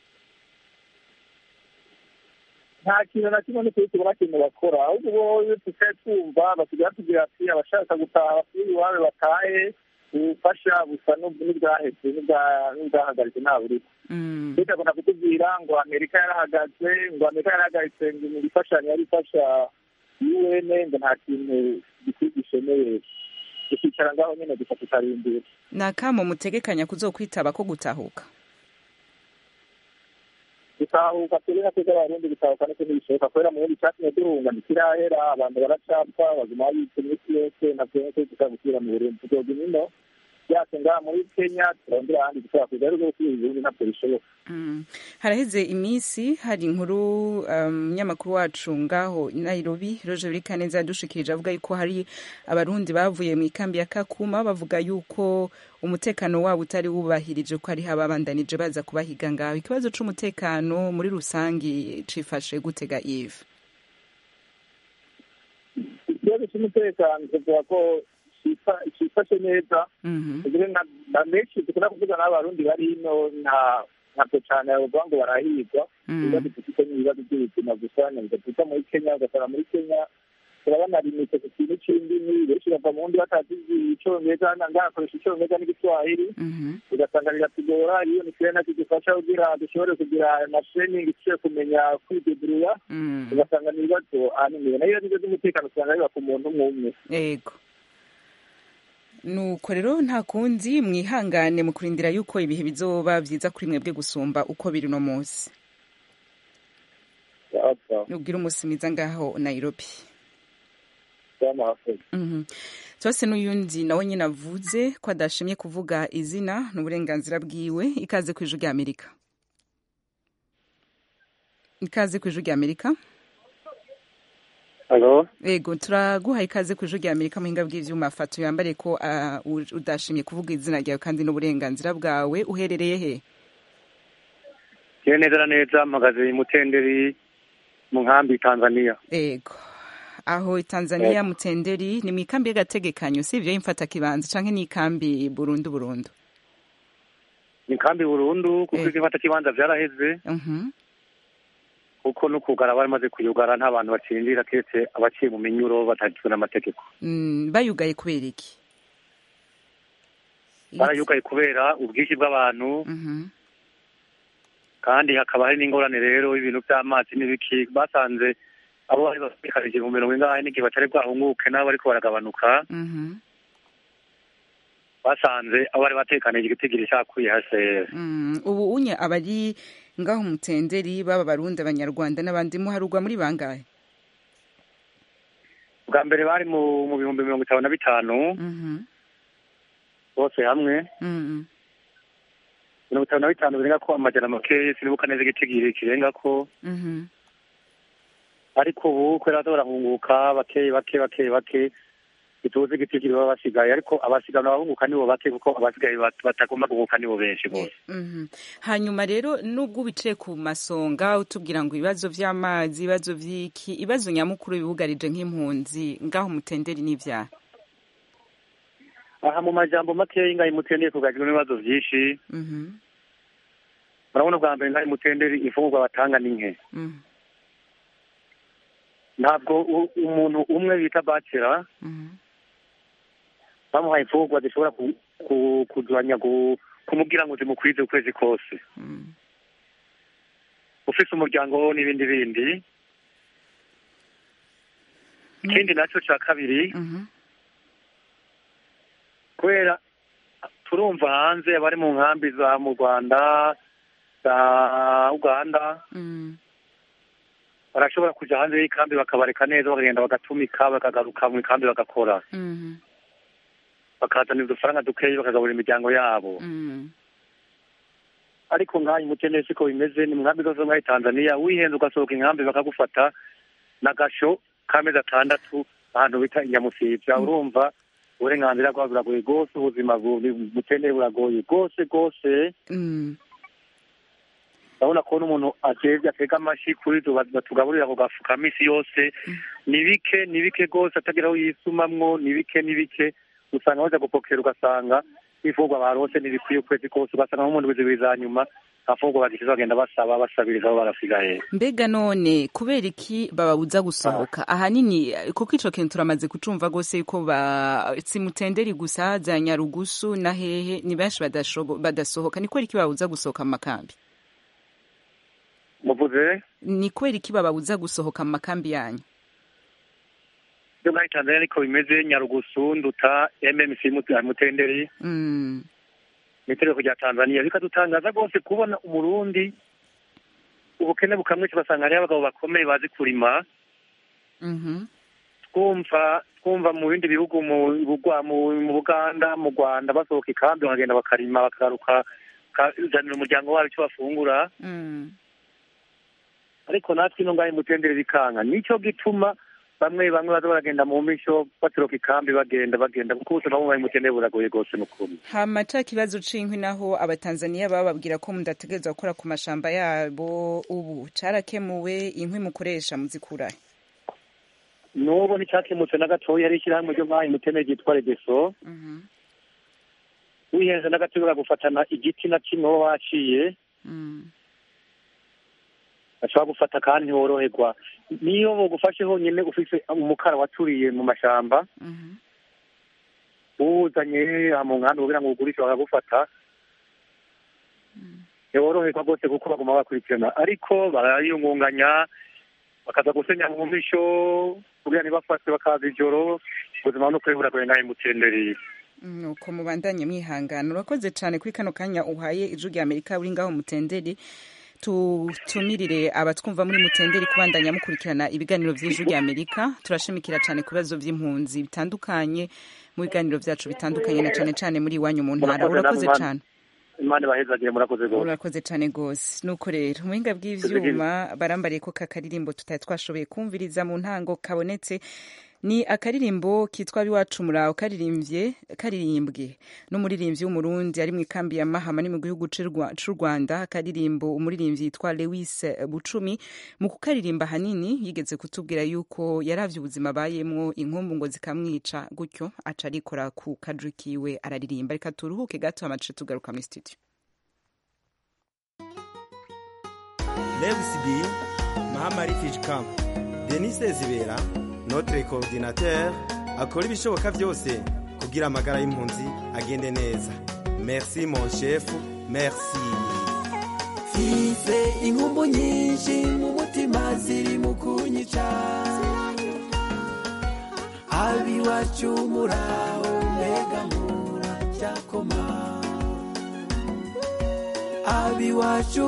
nta kintu na kimwe n'ukuri tubona kintu bakora ahubwo bo tukaye twumva basigaye batubwira ati abashaka gutaha basubire iwabo batahe ubufasha busa n'ub- n'ubwahetse n'ubwa- n'ubwahagaritse nta buriko Mm. leta akunda kutubwira ngo amerika yarahagaze ngo amerika yarahagaritse ngo mu gifashanyo yari ifasha un ngo nta kintu gikwiye gishemeye tukicara ngaho nyine gusa tukarindira ni akamo mutegekanya kuzokwitaba ko gutahuka gutahuka turi na twebwe abarundi gutahuka niko ntibishoboka kubera mu bundi cyatumye duhunga ntikirahera abantu baracapfa baguma babitse iminsi yose ntabwo niko dushobora gusubira mu burundi tuzoga imino byacu ngaha muri kenya turondera ahandi dushobora kuza ariko gusubira ibihugu ntabwo bishoboka Mm. haraheze iminsi hari inkuru umunyamakuru wacu ngaho i nairobi roje birikaneza yadushikirije avuga yuko hari abarundi bavuye mu ikambi ya kakuma bavuga yuko umutekano wabo utari wubahirije ko hariho ababandanije baza kubahiga ngaho ikibazo c'umutekano muri rusangi cifashe gutega ive ikibazo cy'umutekano tuvuga ko cifa- cifashe neza Mhm. tugire na na menshi dukunda kuvuga n'abarundi bari hino nta ntabwo cyane bavuga ngo barahigwa Mm. ibibazo dufite ni ibibazo by'ubuzima gusa nyabigaduka muri kenya ugasanga muri kenya turabona limite ku kintu c'indimi benshi bava mu wundi batazi icongereza ngakoresha icongereza n'igiswahili Mhm. ugasanga biratugora iyo ni kirena kidufasha kugira dushobore kugira amasheningi dushobore kumenya kwideduruya Mm. ugasanga ni ibibazo ahanini nayo ibibazo by'umutekano usanga biba ku muntu umwe umwe ego nuko rero nta kundi mwihangane mu kurindira yuko ibihe bizoba vyiza kuri mwebwe gusumba uko biri uno munsi ubwira umunsi mwiza ngaho nairobi Mhm. twese n'uyundi nawe nyine avuze ko adashimye kuvuga izina n'uburenganzira bwiwe ikaze ku ijwi rya amerika ikaze ku ijwi rya amerika Halo, ego turaguha ikaze ku ijwi rya amerika muhinga bw'ivyuma fato yambare ko ah, u- udashimye kuvuga izina ryawe kandi n'uburenganzira bwawe uherereye he kiwe neza na neza mpagaze i Mutenderi mu nkambi Tanzania. ego aho i tanzania mutenderi ni mu ikambi y'agategekanyo si ivyo y'imfata kibanza canke ni ikambi burundu burundu Ni nkambi burundu kuko Eh. igifata kibanza vyaraheze Mhm. kuko no kugara baramaze kuyugara nta bantu bacinjira keretse abaciye mu minyuro batagizwe n'amategeko. Mm, bayugaye kubera iki Barayugaye kubera ubwinshi bw'abantu Mhm. kandi hakaba hari n'ingorane rero y'ibintu by'amazi n'ibiki basanze abo bari bafikarije mu mirongo ingahe n'igihe batari bwahunguke nabo bariko baragabanuka Mhm. basanze abo bari batekanije igitigiri cakuye HCR. Mm, ubu unye abari ngaho mutenderi baba barundi abanyarwanda n'abandi muharugwa muri bangahe bwa mbere bari mu mu bihumbi mirongo itanu na bitanu Mhm. bose hamwe Mhm. mirongo itanu na bitanu birenga ko amajana make sinibuka neza igitigiri kirenga ko Mhm. ariko ubu kubera baza barahunguka bake bake bake bake ituzi igitigiri baba basigaye ariko abasigana abahunguka nibo bake kuko abasigaye bat- batagomba guhuka nibo benshi bose Mhm. hanyuma rero nubwo wicaye ku masonga utubwira ngo ibibazo vy'amazi ibibazo vy'iki ibibazo nyamukuru bibugarije nk'impunzi ngaho mutenderi n'ivyaha aha mu majambo makeya ngaho imutenderi kugajwe n'ibibazo vyinshi Mhm. murabona bwa mbere ngaho imutenderi imfungurwa batanga ni nke Mhm. ntabwo u- umuntu umwe bita bacera Mhm. bamuhaye imfungurwa zishobora ku- ku- kugabanya gu- kumubwira ngo zimukwize ukwezi kose Mhm. ufise umuryango wo n'ibindi bindi ikindi nacyo cya kabiri Mhm. kubera turumva hanze abari mu nkambi za mu rwanda za uganda Mhm. barashobora kuja hanze y'ikambi bakabareka neza bakagenda bagatumika bakagaruka mu ikambi bagakora Mhm. bakazana udufaranga dukeyi bakagaburira imiryango yabo Mhm. ariko nk'aho umukene siko bimeze ni mu nkambi zose muri tanzania wihenze ugasohoka inkambi bakagufata n'agasho k'amezi atandatu ahantu bita inyamusivya urumva uburenganzira bwabo buragoye rwose ubuzima bu- bukeneye buragoye rwose rwose Mhm. urabona ko n'umuntu atevye atega amashi kuri tu batugaburira ako gafu ka misi yose ni bike ni bike rwose atagira aho yisumamwo ni bike ni bike usanga baza gupokera ugasanga n'imfungwa barose ntibikwiye ukwezi kose ugasanga nko mu ndwi zibiri za nyuma nta mfungwa bagishize bagenda basaba basabiriza aho barasigaye mbega none kubera iki bababuza gusohoka ahanini kuko ico kintu turamaze kucumva rwose yuko ba simutenderi gusa za nyarugusu na hehe ni benshi badashobo- badasohoka ni kubera iki bababuza gusohoka mu makambi muvuze ni kubera iki bababuza gusohoka mu makambi yanyu byo muri tanzania ariko bimeze nyarugusu nduta mmc Mut- mutenderi Mm. ni itegeko rya tanzania bikadutangaza rwose kubona umurundi ubukene bukamwica ugasanga hariho abagabo bakomeye bazi kurima Mhm. twumva twumva mu bindi bihugu mu Bugwa- mu mu buganda mu rwanda basohoka ikambi bakagenda bakarima bakagaruka bakazanira umuryango wabo icyo bafungura Mm. ariko natwe ino ngaho imutendere bikanga nicyo gituma bamwe bamwe baza baragenda mu misho baturuka ikambi bagenda bagenda kuko ubuzima bwo mu imutendere buragoye rwose ni ukuri hama ca kibazo c'inkwi naho abatanzaniya bababwira ko mudategerezwa gukora ku mashamba yabo ubu carakemuwe inkwi mukoresha muzikurahe n'ubu nticyakemutse na gatoya hari ishyirahamwe ryo ngaho imutendere ryitwa redeso Mhm. wihenze na gato baragufatana igiti na kimwe wowe waciye Mm. bashobora gufata kandi ntiworoherwa niyo bugufashe honyine ufise umukara waturiye mu mashamba Mhm. uwuzanye aha mu nkambi kugira ngo ugurishe bakagufata ntiworoherwa rwose kuko baguma bakurikirana ariko barayungunganya bakaza gusenya mu misho kugira ntibafatwe bakaza ijoro ubuzima no kwiburagoye ngaho imutendereye nuko mubandanye mwihangana urakoze cyane kuri kano kanya uhaye ijwi rya amerika uri ngaho mutenderi tutumirire abatwumva muri mutenderi kubandanya mukurikirana ibiganiro by'ijwi rya amerika turashimikira cyane ku bibazo by'impunzi bitandukanye mu biganiro byacu bitandukanye na cyane cyane muri iwanyu mu ntara Murakoze urakoze namwe, cyane imana ibahezagire murakoze rwose urakoze cyane rwose nuko rero umuhinga bw'ivyuma barambariye ko kakaririmbo tutari twashoboye kumviriza mu ntango kabonetse ni akaririmbo kitwa biwacu muraho karirimbye karirimbwe n'umuririmbyi w'umurundi ari mu ikambi ya mahama ni mu gihugu c'u Rwa- c'u rwanda akaririmbo umuririmbyi yitwa lewis bucumi mu kukaririmba hanini yigeze kutubwira yuko yaravye ubuzima abayemwo inkumbu ngo zikamwica gutyo aca arikora ku kadri kiwe araririmba reka turuhuke gato amace tugaruka muri studio Lewis B, Mahama Refugee Camp, Denis Zibera, notre coordinateur, akora ibishoboka byose kugira amagara y'impunzi agende neza. Merci mon chef, merci. mfise inkumbu nyinshi mu mutima ziri mu kunyica abiwacu muraho mbega muracyakoma abiwacu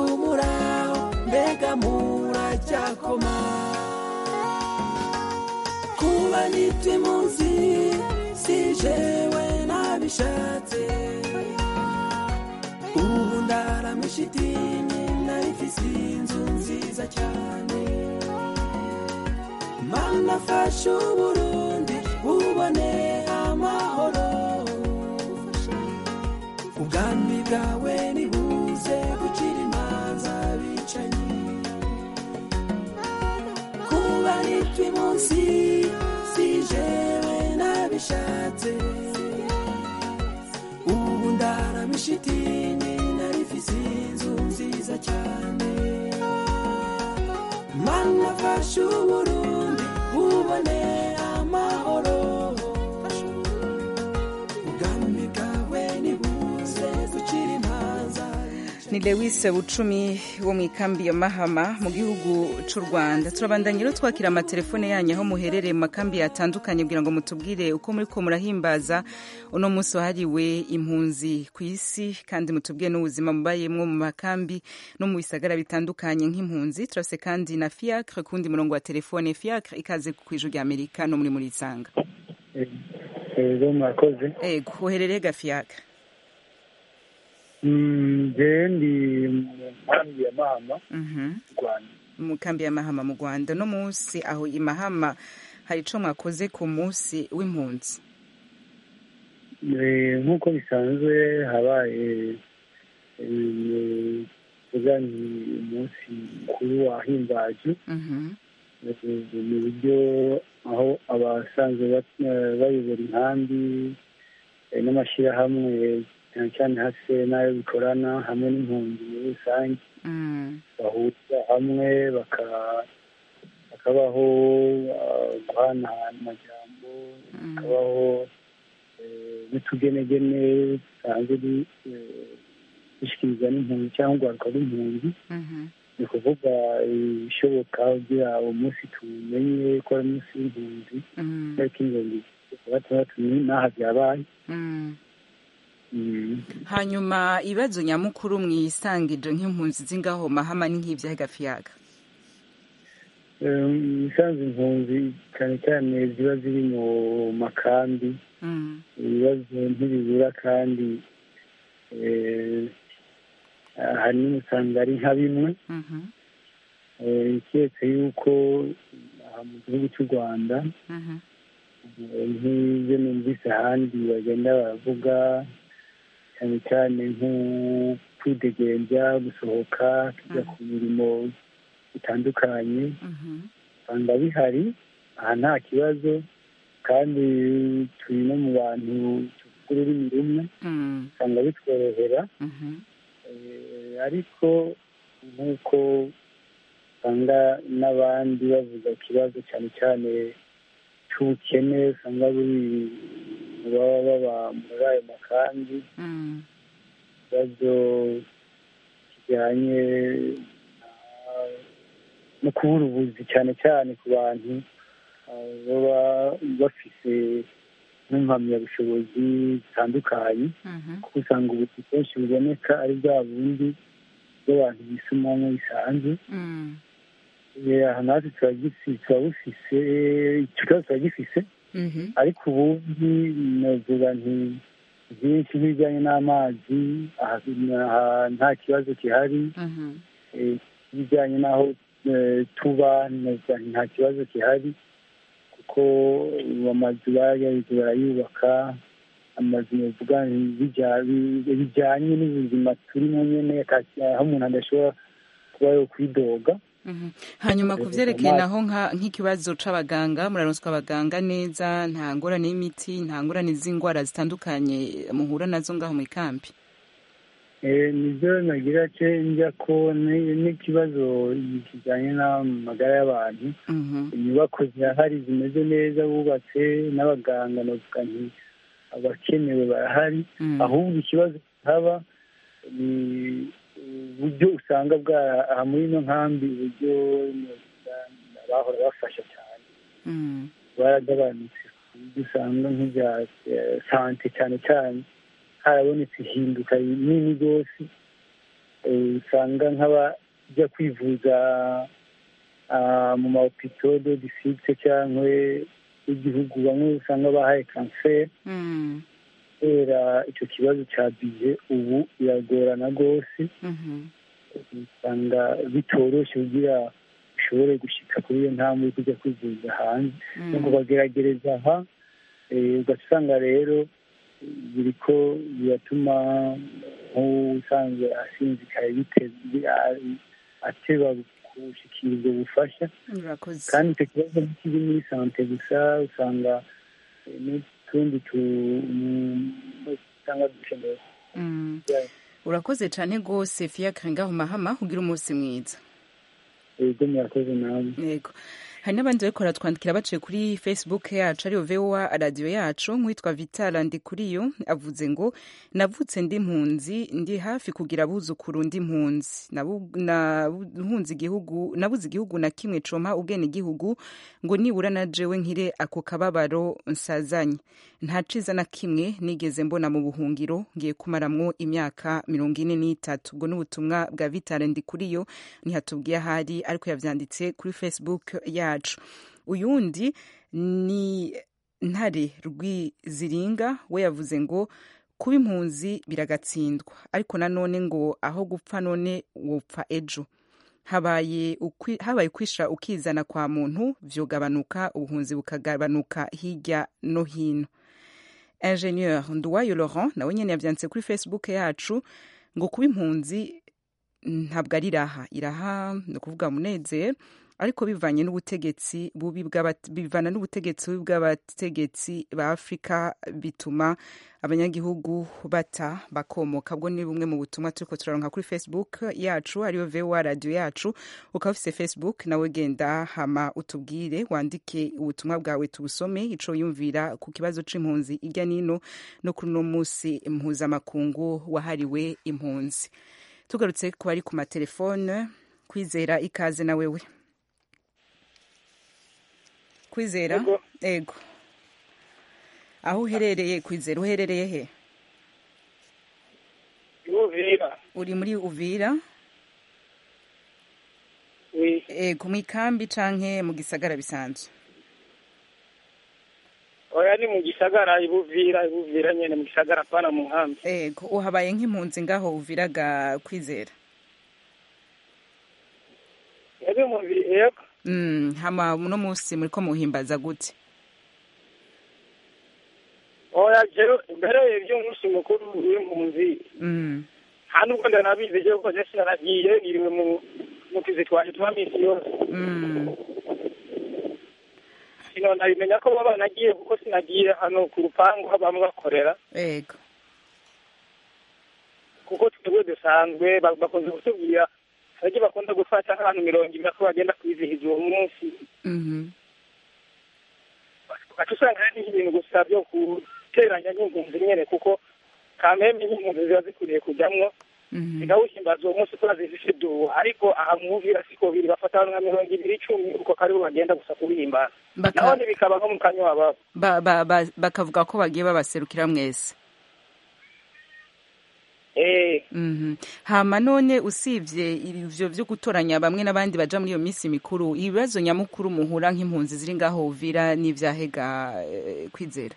muraho mbega muracyakoma kuba kuba nitwa impunzi si jewe nabishatse ubu ndaramisha idini narifise inzu nziza cyane mana fasha uburundi bubone amahoro ubwami bwawe nibuze gucira imanza bicanyi kuba nitwa munsi si jewe nabishatse ubu ndaramisha idini narifise inzu nziza cyane mana fasha uburundi bubone amahoro ubwami bwawe nibuze gucira imanza ni lewis bucumi wo mu ikambi ya mahama mu gihugu cy'u rwanda turabandanya rero twakira amatelefone yanyu aho muherereye mu makambi yatandukanye kugira ngo mutubwire uko muri ko murahimbaza uno munsi wahariwe impunzi ku isi kandi mutubwire n'ubuzima mubayemwo mu makambi no mu bisagara bitandukanye nk'impunzi turase kandi na fiacre ku wundi murongo wa telefone fiacre ikaze ku ijwi rya amerika no muri muri isanga ego mwakoze ego uherereye ga fiacre jewe ndi mu nkambi ya mahama Mhm. rwanda mu kambi ya mahama mu rwanda no munsi aho i mahama hari ico mwakoze ku munsi w'impunzi Eh, nk'uko bisanzwe habaye eh, tuvuga ni umunsi mukuru wahimbajwe Mhm. Eh, mu buryo aho abasanzwe bat- eh, bayobora inkambi eh, n'amashyirahamwe cyane cyane hase n'ayo bikorana hamwe n'impunzi muri rusange Mm. bahurira hamwe baka- hakabaho ah, guhanahana amajambo hakabaho eh, n'utugenegene dusanzwe du- eh, dushyikirizwa n'impunzi cyangwa urwaruka rw'impunzi Mhm. ni ukuvuga ibishoboka kugira uwo munsi tumenye ko ari umunsi w'impunzi Mm. tariki mirongo itatu na gatandatu ni- n'aha byabaye Mm. Mm. hanyuma ibibazo nyamukuru mwisangije nk'impunzi z'ingaho mahama ni nk'ibyahe gafiyaga Eh, ibisanzwe impunzi cyane cyane ziba ziri mu makambi Mm. ibibazo ntibibura kandi eh, ahanini usanga ari nka bimwe Mhm. Eh, keretse yuko aha mu gihugu cy'u rwanda Mhm. eh, nk'ibyo numvise ahandi bagenda baravuga cyane cyane nko kwidegenza gusohoka tujya ku mirimo itandukanye Mhm. usanga bihari aha nta kibazo kandi turi no mu bantu tuvuga ururimi rumwe Mm. usanga bitworohera Mhm. Eh, ariko nk'uko usanga n'abandi bavuga ikibazo cyane cyane cy'ubukene usanga buri mu baba baba muri ayo makambi Mm. ikibazo kijyanye na- no kubura ubuzi cyane cyane ku bantu ah, baba bafise n'impamyabushobozi zitandukanye Mhm. kuko usanga ubuzi kenshi buboneka ari bwa bundi bw'abantu bisumamo bisanzwe Mm. Eh, aha natwe tuba gisi- tuba bufise icyo kibazo tuba gifise Mhm. ariko ubundi navuga nti byinshi nk'ibijyanye n'amazi aha aha nta kibazo gihari Mhm. Eh, ibijyanye n'aho eh, tuba navuga nti nta kibazo gihari kuko amazu baragerageje barayubaka amazu navuga nti bija- bi- bijyanye n'ubuzima turimo nyine ata- aho umuntu adashobora kuba yo kwidoga Mhm. hanyuma ku Eh, vyerekeye amazi. naho nka- nk'ikibazo c'abaganga muraronswa abaganga neza nta ngorane y'imiti nta ngorane z'indwara zitandukanye muhura nazo ngaho mu ikambi Eh, nibyo nagira ce njya ko ni- n'ikibazo kijyanye n'amagara y'abantu Mhm. inyubako zirahari zimeze neza bubatse n'abaganga navuga nti abakenewe barahari Mm. ahubwo ikibazo haba ni uburyo usanga bwa aha muri ino nkambi uburyo navuga abahora bafasha cyane Mm. baragabanutse ku buryo usanga nk'ibya eh, sante cyane cyane harabonetse ihinduka rinini rwose Eh, usanga nk'abajya kwivuza ah, mu mahopito do districte cyangwa w'igihugu bamwe usanga bahaye kanseri kubera icyo kibazo cya bije ubu biragorana rwose usanga bitoroshye kugira ushobore gushyika kuri iyo ntambwe yo kujya kwivuza hanze no kubageragereza aha ugasanga rero biriko biratuma nk'usanzwe asinzikaye ateba gushikira ubwo bufasha kandi icyo kibazo ntikiri muri sante gusa usanga n'utundi usanga dukenewe urakoze cyane rwose fiacre ngaho mahama ugira umunsi mwiza yego murakoze nawe yego hari n'abandi bariko baratwandikira baciye kuri facebook yacu ariyo voa radiyo yacu nk'uwitwa vital ndikuriyo avuze ngo navutse ndi mpunzi ndi hafi kugira abuzukuru ndi mpunzi nahunze igihugu nabuze igihugu na kimwe coma ubwene igihugu ngo nibura na jewe nkire ako kababaro nsazanye nta ciza na kimwe nigeze mbona mu buhungiro ngiye kumaramwo imyaka mirongo ine n'itatu ubwo n'ubutumwa bwa vital ndikuriyo ntihatubwiye ahari ariko yavyanditse kuri facebook yacu yacu uyundi ni ntare rwiziringa we yavuze ngo kuba impunzi biragatsindwa ariko nanone ngo aho gupfa none wopfa ejo habaye habaye kwisha ukizana kwa muntu vyogabanuka ubuhunzi bukagabanuka hirya no hino ingenieur nduwayo laurent nawe nyene yavyanditse kuri facebook yacu ngo kuba impunzi ntabwo ari iraha iraha ni ukuvuga munezero ariko bivanye n'ubutegetsi bubi bivana n'ubutegetsi bubi bw'abategetsi ba afurika bituma abanyagihugu bata bakomoka bwo ni bumwe mu butumwa turiko turaronka kuri facebook yacu ariyo voa radio yacu ukaba ufise facebook nawe genda hama utubwire wandike ubutumwa bwawe tubusome ico yumvira ku kibazo c'impunzi irya nino no kuri uno musi mpuzamakungu wahariwe impunzi tugarutse ku bari ku matelefone kwizera ikaze na wewe kwizera ego aho uherereye kwizera uherereye he uvira uri muri uvira ego mu ikambi canke mu gisagara bisanzwe oya ni mu gisagara ibuvira ibuvira nyene mu gisagara pana mu nkambi ego uhabaye nk'impunzi ngaho uviraga kwizera ebe mubiri ego Mm, hama uno musi muriko muhimbaza gute oya jewe mbere y'umunsi mukuru w'impunzi mm. nta nubwo ndanabizi jewe ko je sinaragiye niriwe mu mu tuzi twaje tuba misi yose mm. sino nabimenya ko baba nagiye kuko sinagiye hano ku rupangu aho bamwe bakorera ego kuko twebwe dusanzwe bakunze kutubwira haryo bakunda gufata nk'abantu mirongo ibiri ko bagenda kwizihiza uwo munsi ugaca usanga hari ibintu gusa byo guteranya n'impunzi nyene kuko kameme n'impunzi ziba zikwiriye kujamwo zigawuhimbaza uwo munsi kubera zifise duwo ariko aha mwumvira siko biri bafata abantu nka mirongo ibiri icumi uko karibo bagenda gusa kuwihimbaza nabone bikaba nko mu kanya wababo bakavuga ko bagiye babaserukira mwese hama none usibye ivyo vyo gutoranya bamwe n'abandi baja muri iyo minsi mikuru ibibazo nyamukuru muhura nk'impunzi ziri ngaho uvira n'ivyahega kwizera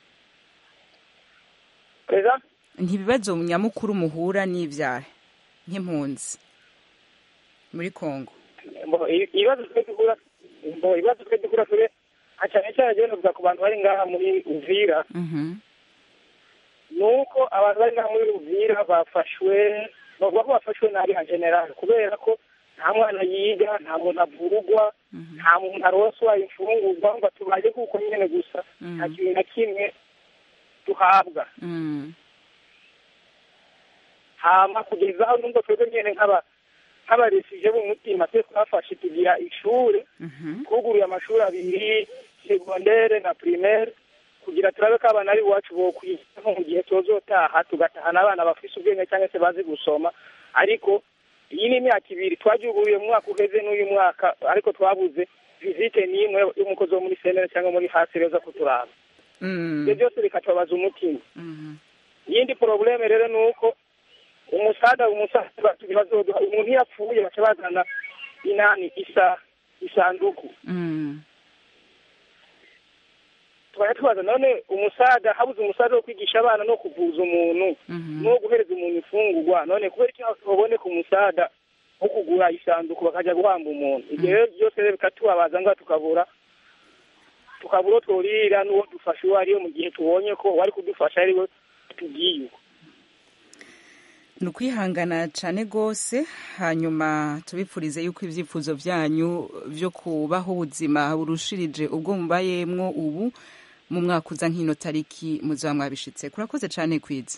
ntibibazo nyamukuru muhura n'ivyahe nk'impunzi muri kongo ibibazo twe duhura ibibazo twe duhura turi cyane cyane rero novuga ku bantu bari ngaha muri uvira nuko abantu bari ngaha muri Uvira bafashwe bavuga ko bafashwe nabi nka general kubera ko nta mwana yiga nta muntu avurugwa nta muntu aroswa imfungurwa ngo tubaye kuko nyene gusa nta kintu na kimwe duhabwa hama kugeza aho numva twebwe nyene nk'aba nk'abaresije b'umutima twe twafashe tugira ishure twuguruye amashuri abiri segondere na primaire kugira turabe ko abana ari iwacu bokwiga nko mu gihe tuzotaha tugatahana abana bafise ubwenge cyangwa se bazi gusoma ariko iyi ni imyaka ibiri twagihuguruye mu mwaka uheze n'uyu mwaka ariko twabuze visite n'imwe y'umukozi wo muri senere cyangwa muri hasi reza kuturaba ibyo byose bikatubabaza umutima iyindi porobuleme rero ni uko umusada umusaza bazoduha umuntu iyo apfuye baca bazana inani isa isanduku twajya tubaza none umusaga habuze umusaga wo kwigisha abana no kuvuza umuntu no guhereza umuntu imfungurwa none kubera iki haboneka umusaga wo kugura isanduku bakajya guhamba umuntu ibyo rero byose rero bikatubabaza ngaho tukabura tukabura uwo tworira n'uwo dufasha uwo ariwe mu gihe tubonye ko wari kudufasha ari we tugiye uko ni ukwihangana cyane rwose hanyuma tubipfurize yuko ibyifuzo byanyu byo kubaho ubuzima burushirije ubwo mubayemwo ubu mu mwaka uza nk'ino tariki muzaba mwabishitse kurakoze cyane kwiza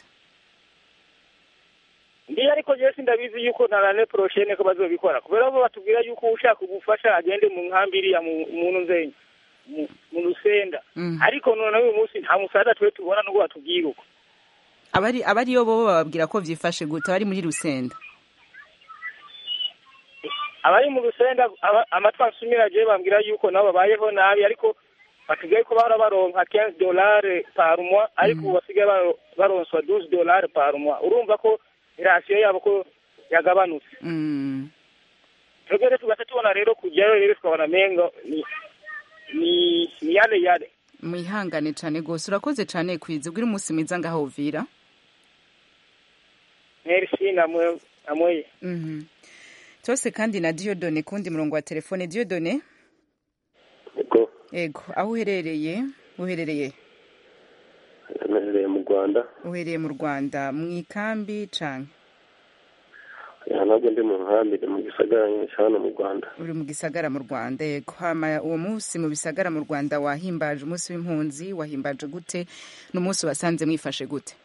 ndiyo ariko jewe sindabizi yuko na rane poroshene ko bazobikora kubera bo batubwira yuko ushaka ubufasha agende mu nkambi iriya mu muntu nzenye mu- mu rusenda ariko none uyu munsi nta musaza twe tubona nubwo batubwira uko abari abariyo bo bababwira ko byifashe gute abari muri rusenda abari mu rusenda aba- amatwi ansumira jewe bambwira yuko nabo babayeho nabi ariko batubwiye ko bahora baronka 15 dolari par mois ariko ubu basigaye baro- baronswa 12 dolari par mois urumva ko irasiyo yabo ko yagabanutse Mm. twebwe rero tugaca tubona rero kujyayo rero tukabona mengo ni ni ni yale yale mwihangane cyane rwose urakoze cyane kwiza ubwire umunsi mwiza ngaho uvira merci namwe namwe Mhm. tose kandi na diodone kundi murongo wa telefone diodone Ego, ego aho uherereye uherereye naherereye mu Rwanda uherereye mu rwanda mu ikambi canke aha ntabwo ndi mu nkambi ndi mu gisagara nyinshi hano mu Rwanda uri mu gisagara mu rwanda yego hama uwo munsi mu bisagara mu rwanda wahimbaje umunsi w'impunzi wahimbaje gute n'umunsi wasanze mwifashe gute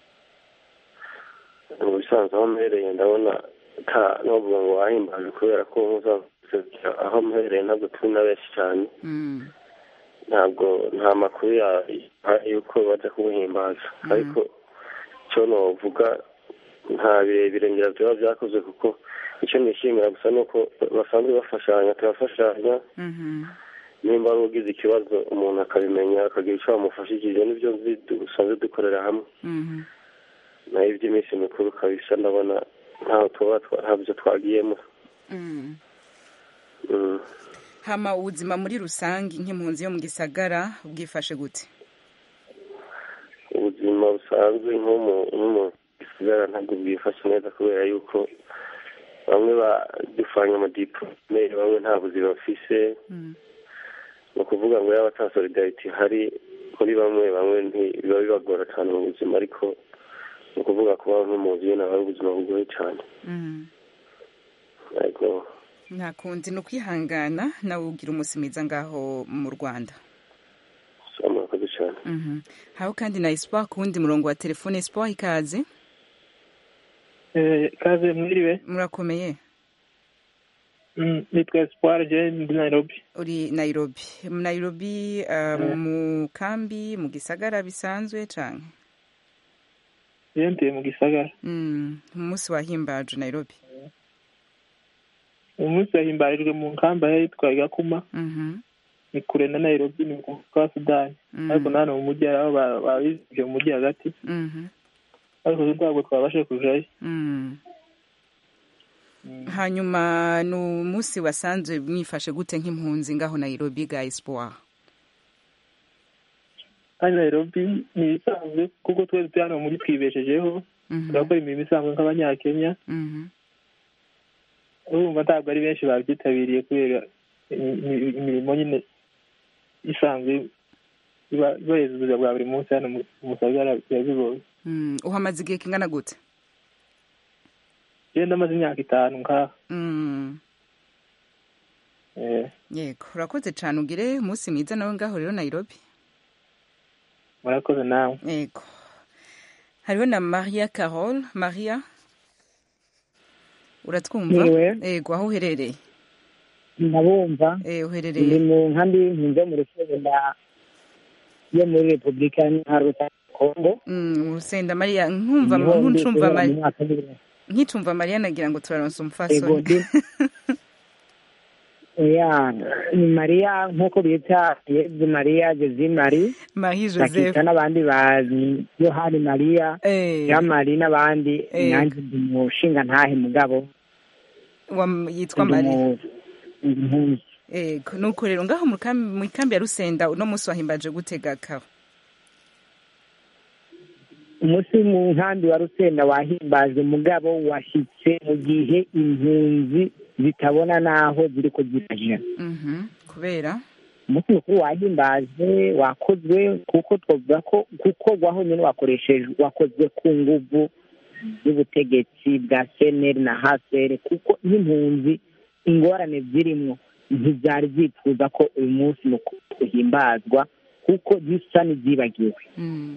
mu bisanzwe aho mpereye ndabona ta novuga ngo wahimbaje kubera ko muzaserukira aho mpereye ntabwo turi na benshi cyane Mm. ntabwo nta makuru ya- ahari yuko bajya kubuhimbaza ariko icyo novuga nta birebire ngira byaba byakozwe kuko icyo nishimira gusa ni uko basanzwe bafashanya turafashanya Mhm. nimba ari ugize ikibazo umuntu akabimenya akagira icyo bamufashije nibyo nzi dusanzwe dukorera hamwe Mhm. naho iby'iminsi mikuru kabisa ndabona ntaho tuba twa- ntabyo twagiyemo Mm. Mm. hama ubuzima muri rusange nk'impunzi yo mu gisagara bwifashe gute ubuzima busanzwe nko mu nko mu gisagara ntabwo bwifashe neza kubera yuko bamwe badufanya amadipolome bamwe nta buzima bafise ni ukuvuga ngo yaba ata solidarity ihari kuri bamwe bamwe ntibiba bibagora cyane mu buzima ariko ni ukuvuga kuba nk'impunzi nyine aba ari ubuzima bugoye cyane Mm. yego nta kundi ni ukwihangana nawe ugira umunsi mwiza ngaho mu rwanda so murakoze cyane Mhm. haho kandi na espoir ku wundi murongo wa telefone espoir ikaze kaze mwiriwe murakomeye Mm, nitwa espoir je ndi nairobi uri nairobi mu nairobi uh, mu kambi mu gisagara bisanzwe canke je ntuye mu gisagara Mm, umunsi wahimbaje nairobi umunsi wahimbarijwe mu nkamba yitwa gakuma Mhm. ni kure na nairobi ni ku kwa sudani Mm. ariko nano mu mujyi aho ba- babizije mu mujyi hagati Mhm. ariko ntabwo twabashe kujayo Mm. hanyuma ni umunsi wasanzwe mwifashe gute nk'impunzi ngaho nairobi ga espoir kandi nairobi ni ibisanzwe kuko twese turi hano muri twibeshejeho Mhm. turakora imirimo isanzwe nk'abanyakenya Mhm. urumva ntabwo ari benshi babyitabiriye kubera imi- imi- imirimo nyine isanzwe iba ibahereza ubuzima bwa buri munsi hano mu mu gisagara biba bigoye Mm, uhamaze igihe kingana gute genda amaze imyaka itanu ngaha Mm. Eh, yego urakoze cyane ugire umunsi mwiza nawe ngaho rero nairobi murakoze nawe yego hariho na maria carol maria uratwumva Niwe. yego aho uherereye ndabumva eh ndi uherereye mu nkambi y'impunzi yo mu rusenda yo muri repubulika iharanira kongo Mm, urusenda maria nkumva Niho ndi nkuncumva kubera Maria- mu mwaka w'ibiri. nkicumva maria nagira ngo turaronsa Yego, umufasoni ndi- ya ni mariya nk'uko bita yezu mariya jezi mari marie joseph bakita n'abandi ba yohani mariya yamari n'abandi Eh. nanjye ndi mushinga ntahe mugabo Wa- yitwa ndi maria mu- impunzi yego nuko rero ngaho mu kambi mu ikambi ya rusenda uno munsi wahimbaje gutega kaho umunsi mu nkambi wa rusenda wahimbajwe mugabo washyitse mu gihe impunzi zitabona n'aho ziri kuzifasha Mhm. kubera umunsi mukuru wahimbajwe wakozwe kuko twavuga ko kuko waho nyine wakoreshejwe wakozwe ku nguvu y'ubutegetsi bwa seneri na haseri kuko nk'impunzi ingorane zirimo ntibyari byifuza ko uyu munsi mukuru uhimbazwa kuko zisa n'izibagiwe Mm.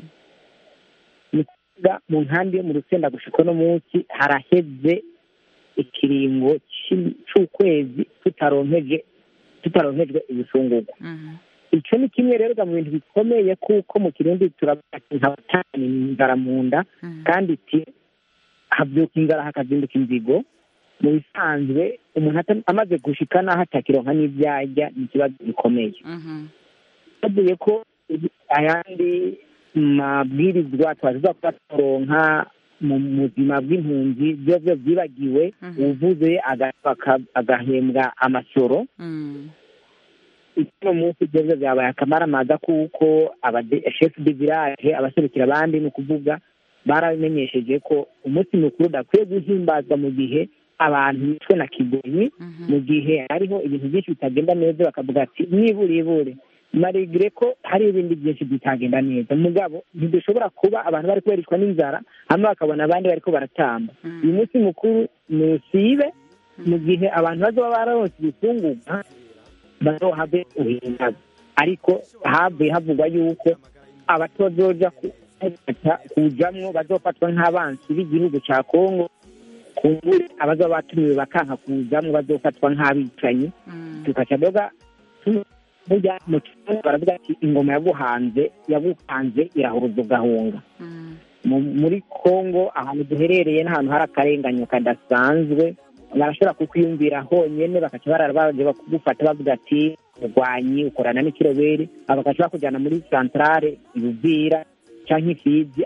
ni ukuvuga mu nkambi yo mu rusenda gushika uno munsi haraheze ikiringo cy'i- c'ukwezi tutaronkeje tutaronkejwe ibifungurwa Mhm. icyo ni kimwe rero mu bintu bikomeye kuko mu kirundi turavuga ati ntabatani inzara mu nda kandi iti habyuka inzara hakazinduka inzigo mu bisanzwe umuntu ata- amaze gushika n'aho atakironka n'ibyarya ni ikibazo gikomeye Mhm. bavuye ko ayandi mabwirizwa twaziza kuba turonka mu buzima bw'impunzi byo byo byibagiwe uvuze aga- aka- agahembwa amasoro Mm. uno munsi ibyo byo byabaye akamaramaza kuko abade- chef de village abaserukira abandi ni ukuvuga baramenyesheje ko umunsi mukuru udakwiye guhimbazwa mu gihe abantu bishwe na kigonyi mu gihe hariho ibintu byinshi bitagenda neza bakavuga ati nibure ibure marigire ko hari ibindi byinshi bitagenda neza mugabo ntidushobora kuba abantu bari kubereshwa n'inzara hanyuma bakabona abandi bariko baratamba uyu munsi mukuru ni usibe mu gihe abantu bazaba bararonse ibifungurwa bazohave uhimbaza ariko havuye havugwa yuko abatozoja ku- kujamwo bazofatwa nk'abansi b'igihugu ca kongo kumbure abazaba batumiwe bakanka kujamwo bazofatwa nk'abicanyi tukaca doga tu- burya mu kirundi baravuga ati ingoma yaguhanze yaguhanze irahuruza ugahunga Mu- muri kongo ahantu duherereye n'ahantu hari akarenganyo kadasanzwe barashobora kukwiyumvira honyene bakaca barara baje bakugufata bavuga ati murwanyi ukorana n'ikiroberi bakaca bakujyana muri santarare ibuvira canke ifizi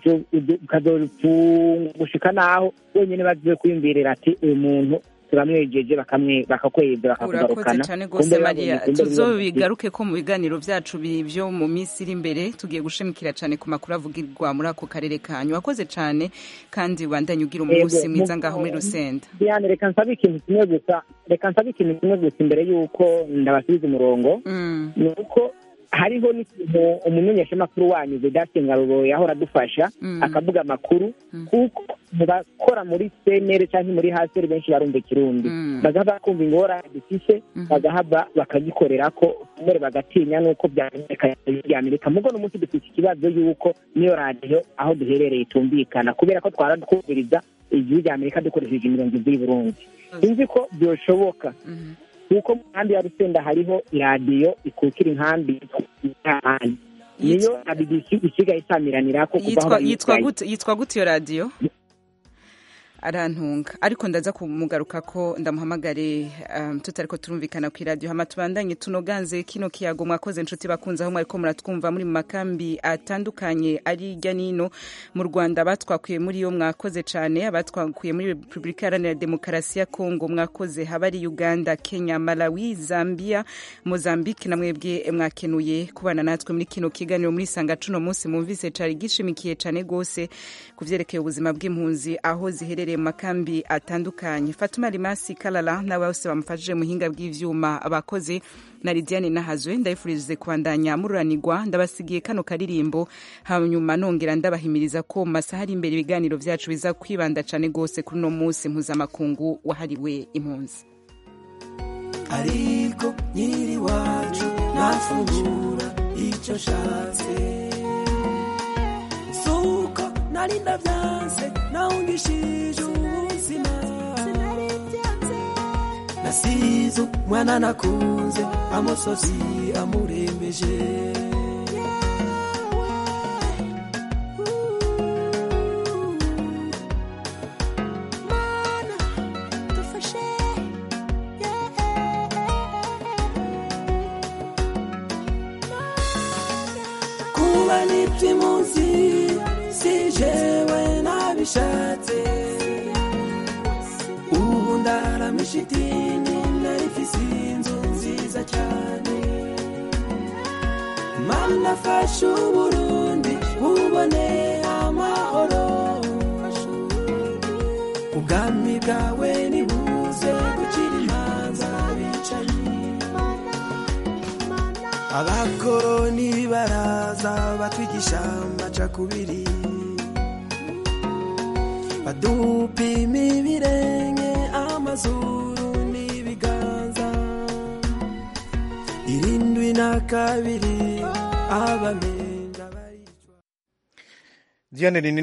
ukazopfungushika naho wenyene baziwe kwiyumvirira ati uyu muntu turamwejeje bakamwe bakakweza urakoze bakakugarukana cyane rwose mariya tuzobigaruke ko mu biganiro byacu bi- byo mu minsi iri imbere tugiye gushimikira cyane ku makuru avugirwa muri ako karere kanyu wakoze cyane kandi wandanye ugira umunsi Yego, mwiza mu- ngaho muri rusenda Diane reka nsabe ikintu kimwe gusa reka nsabe ikintu kimwe gusa imbere y'uko ndabasubiza umurongo ni uko hariho n'ikintu umumenyeshamakuru wanyu vedasi ngaruro yahora adufasha Mm. akavuga amakuru kuko mu bakora muri senere cyangwa muri haseri benshi barumva ikirundi bagahava bakumva ingorane dufise bagahava bakagikorera ko mbere bagatinya n'uko byamenyekanye bya amerika mugo n'umunsi dufite ikibazo y'uko niyo radiyo aho duherereye itumvikana kubera ko twaradukubiriza igihugu rya amerika dukoresheje imirongo ibiri burundi sinzi ko byoshoboka kuko mu nkambi ya rusenda hariho iradiyo ikukira inkambi y'ahandi niyo na bbc isigaye isamiranira ko kuva aho yitwa yitwa bayisigaye. gute yitwa gute iyo radiyo arantunga ariko ndaza kumugaruka ko ndamuhamagare um, tutariko turumvikana ku iradiyo hama tubandanye tunoganze kino kiyago mwakoze inshuti bakunze aho mwariko muratwumva muri mu makambi atandukanye ari hirya nino mu rwanda batwakuye muri yo mwakoze cyane abatwakuye muri repubulika iharanira demokarasi ya kongo mwakoze haba ari uganda kenya malawi zambia mozambique na mwebwe mwakenuye kubana natwe muri kino kiganiro muri sanga cuno munsi mumvise cari gishimikiye cane gose ku vyerekeye ubuzima bw'impunzi aho ziherereye mu makambi atandukanye fatuma rimasi kalala nawe bose bamufashije muhinga bw'ivyuma abakozi na lidiane nahazwe ndabifurize kubandanya mururanirwa ndabasigiye kano karirimbo hanyuma nongera ndabahimiriza ko mu masaha ari imbere ibiganiro vyacu biza kwibanda cane gose kuri uno munsi mpuzamakungu wahariwe impunzi ariko nyiri wacu nafungura icyo nshatse suko nari ndabyanze nawungishije ubuzima nasize umwana nakunze amusozi amurembeje kuba n'iby'imunsi si jewe nabishatse ubu ndaramisha idini narifise inzu nziza cyane mana fasha uburundi bubone ama abakoroni baraza batwigisha amacakubiri badupima ibirenge amazuru n'ibiganza irindwi na kabiri abamenja Diane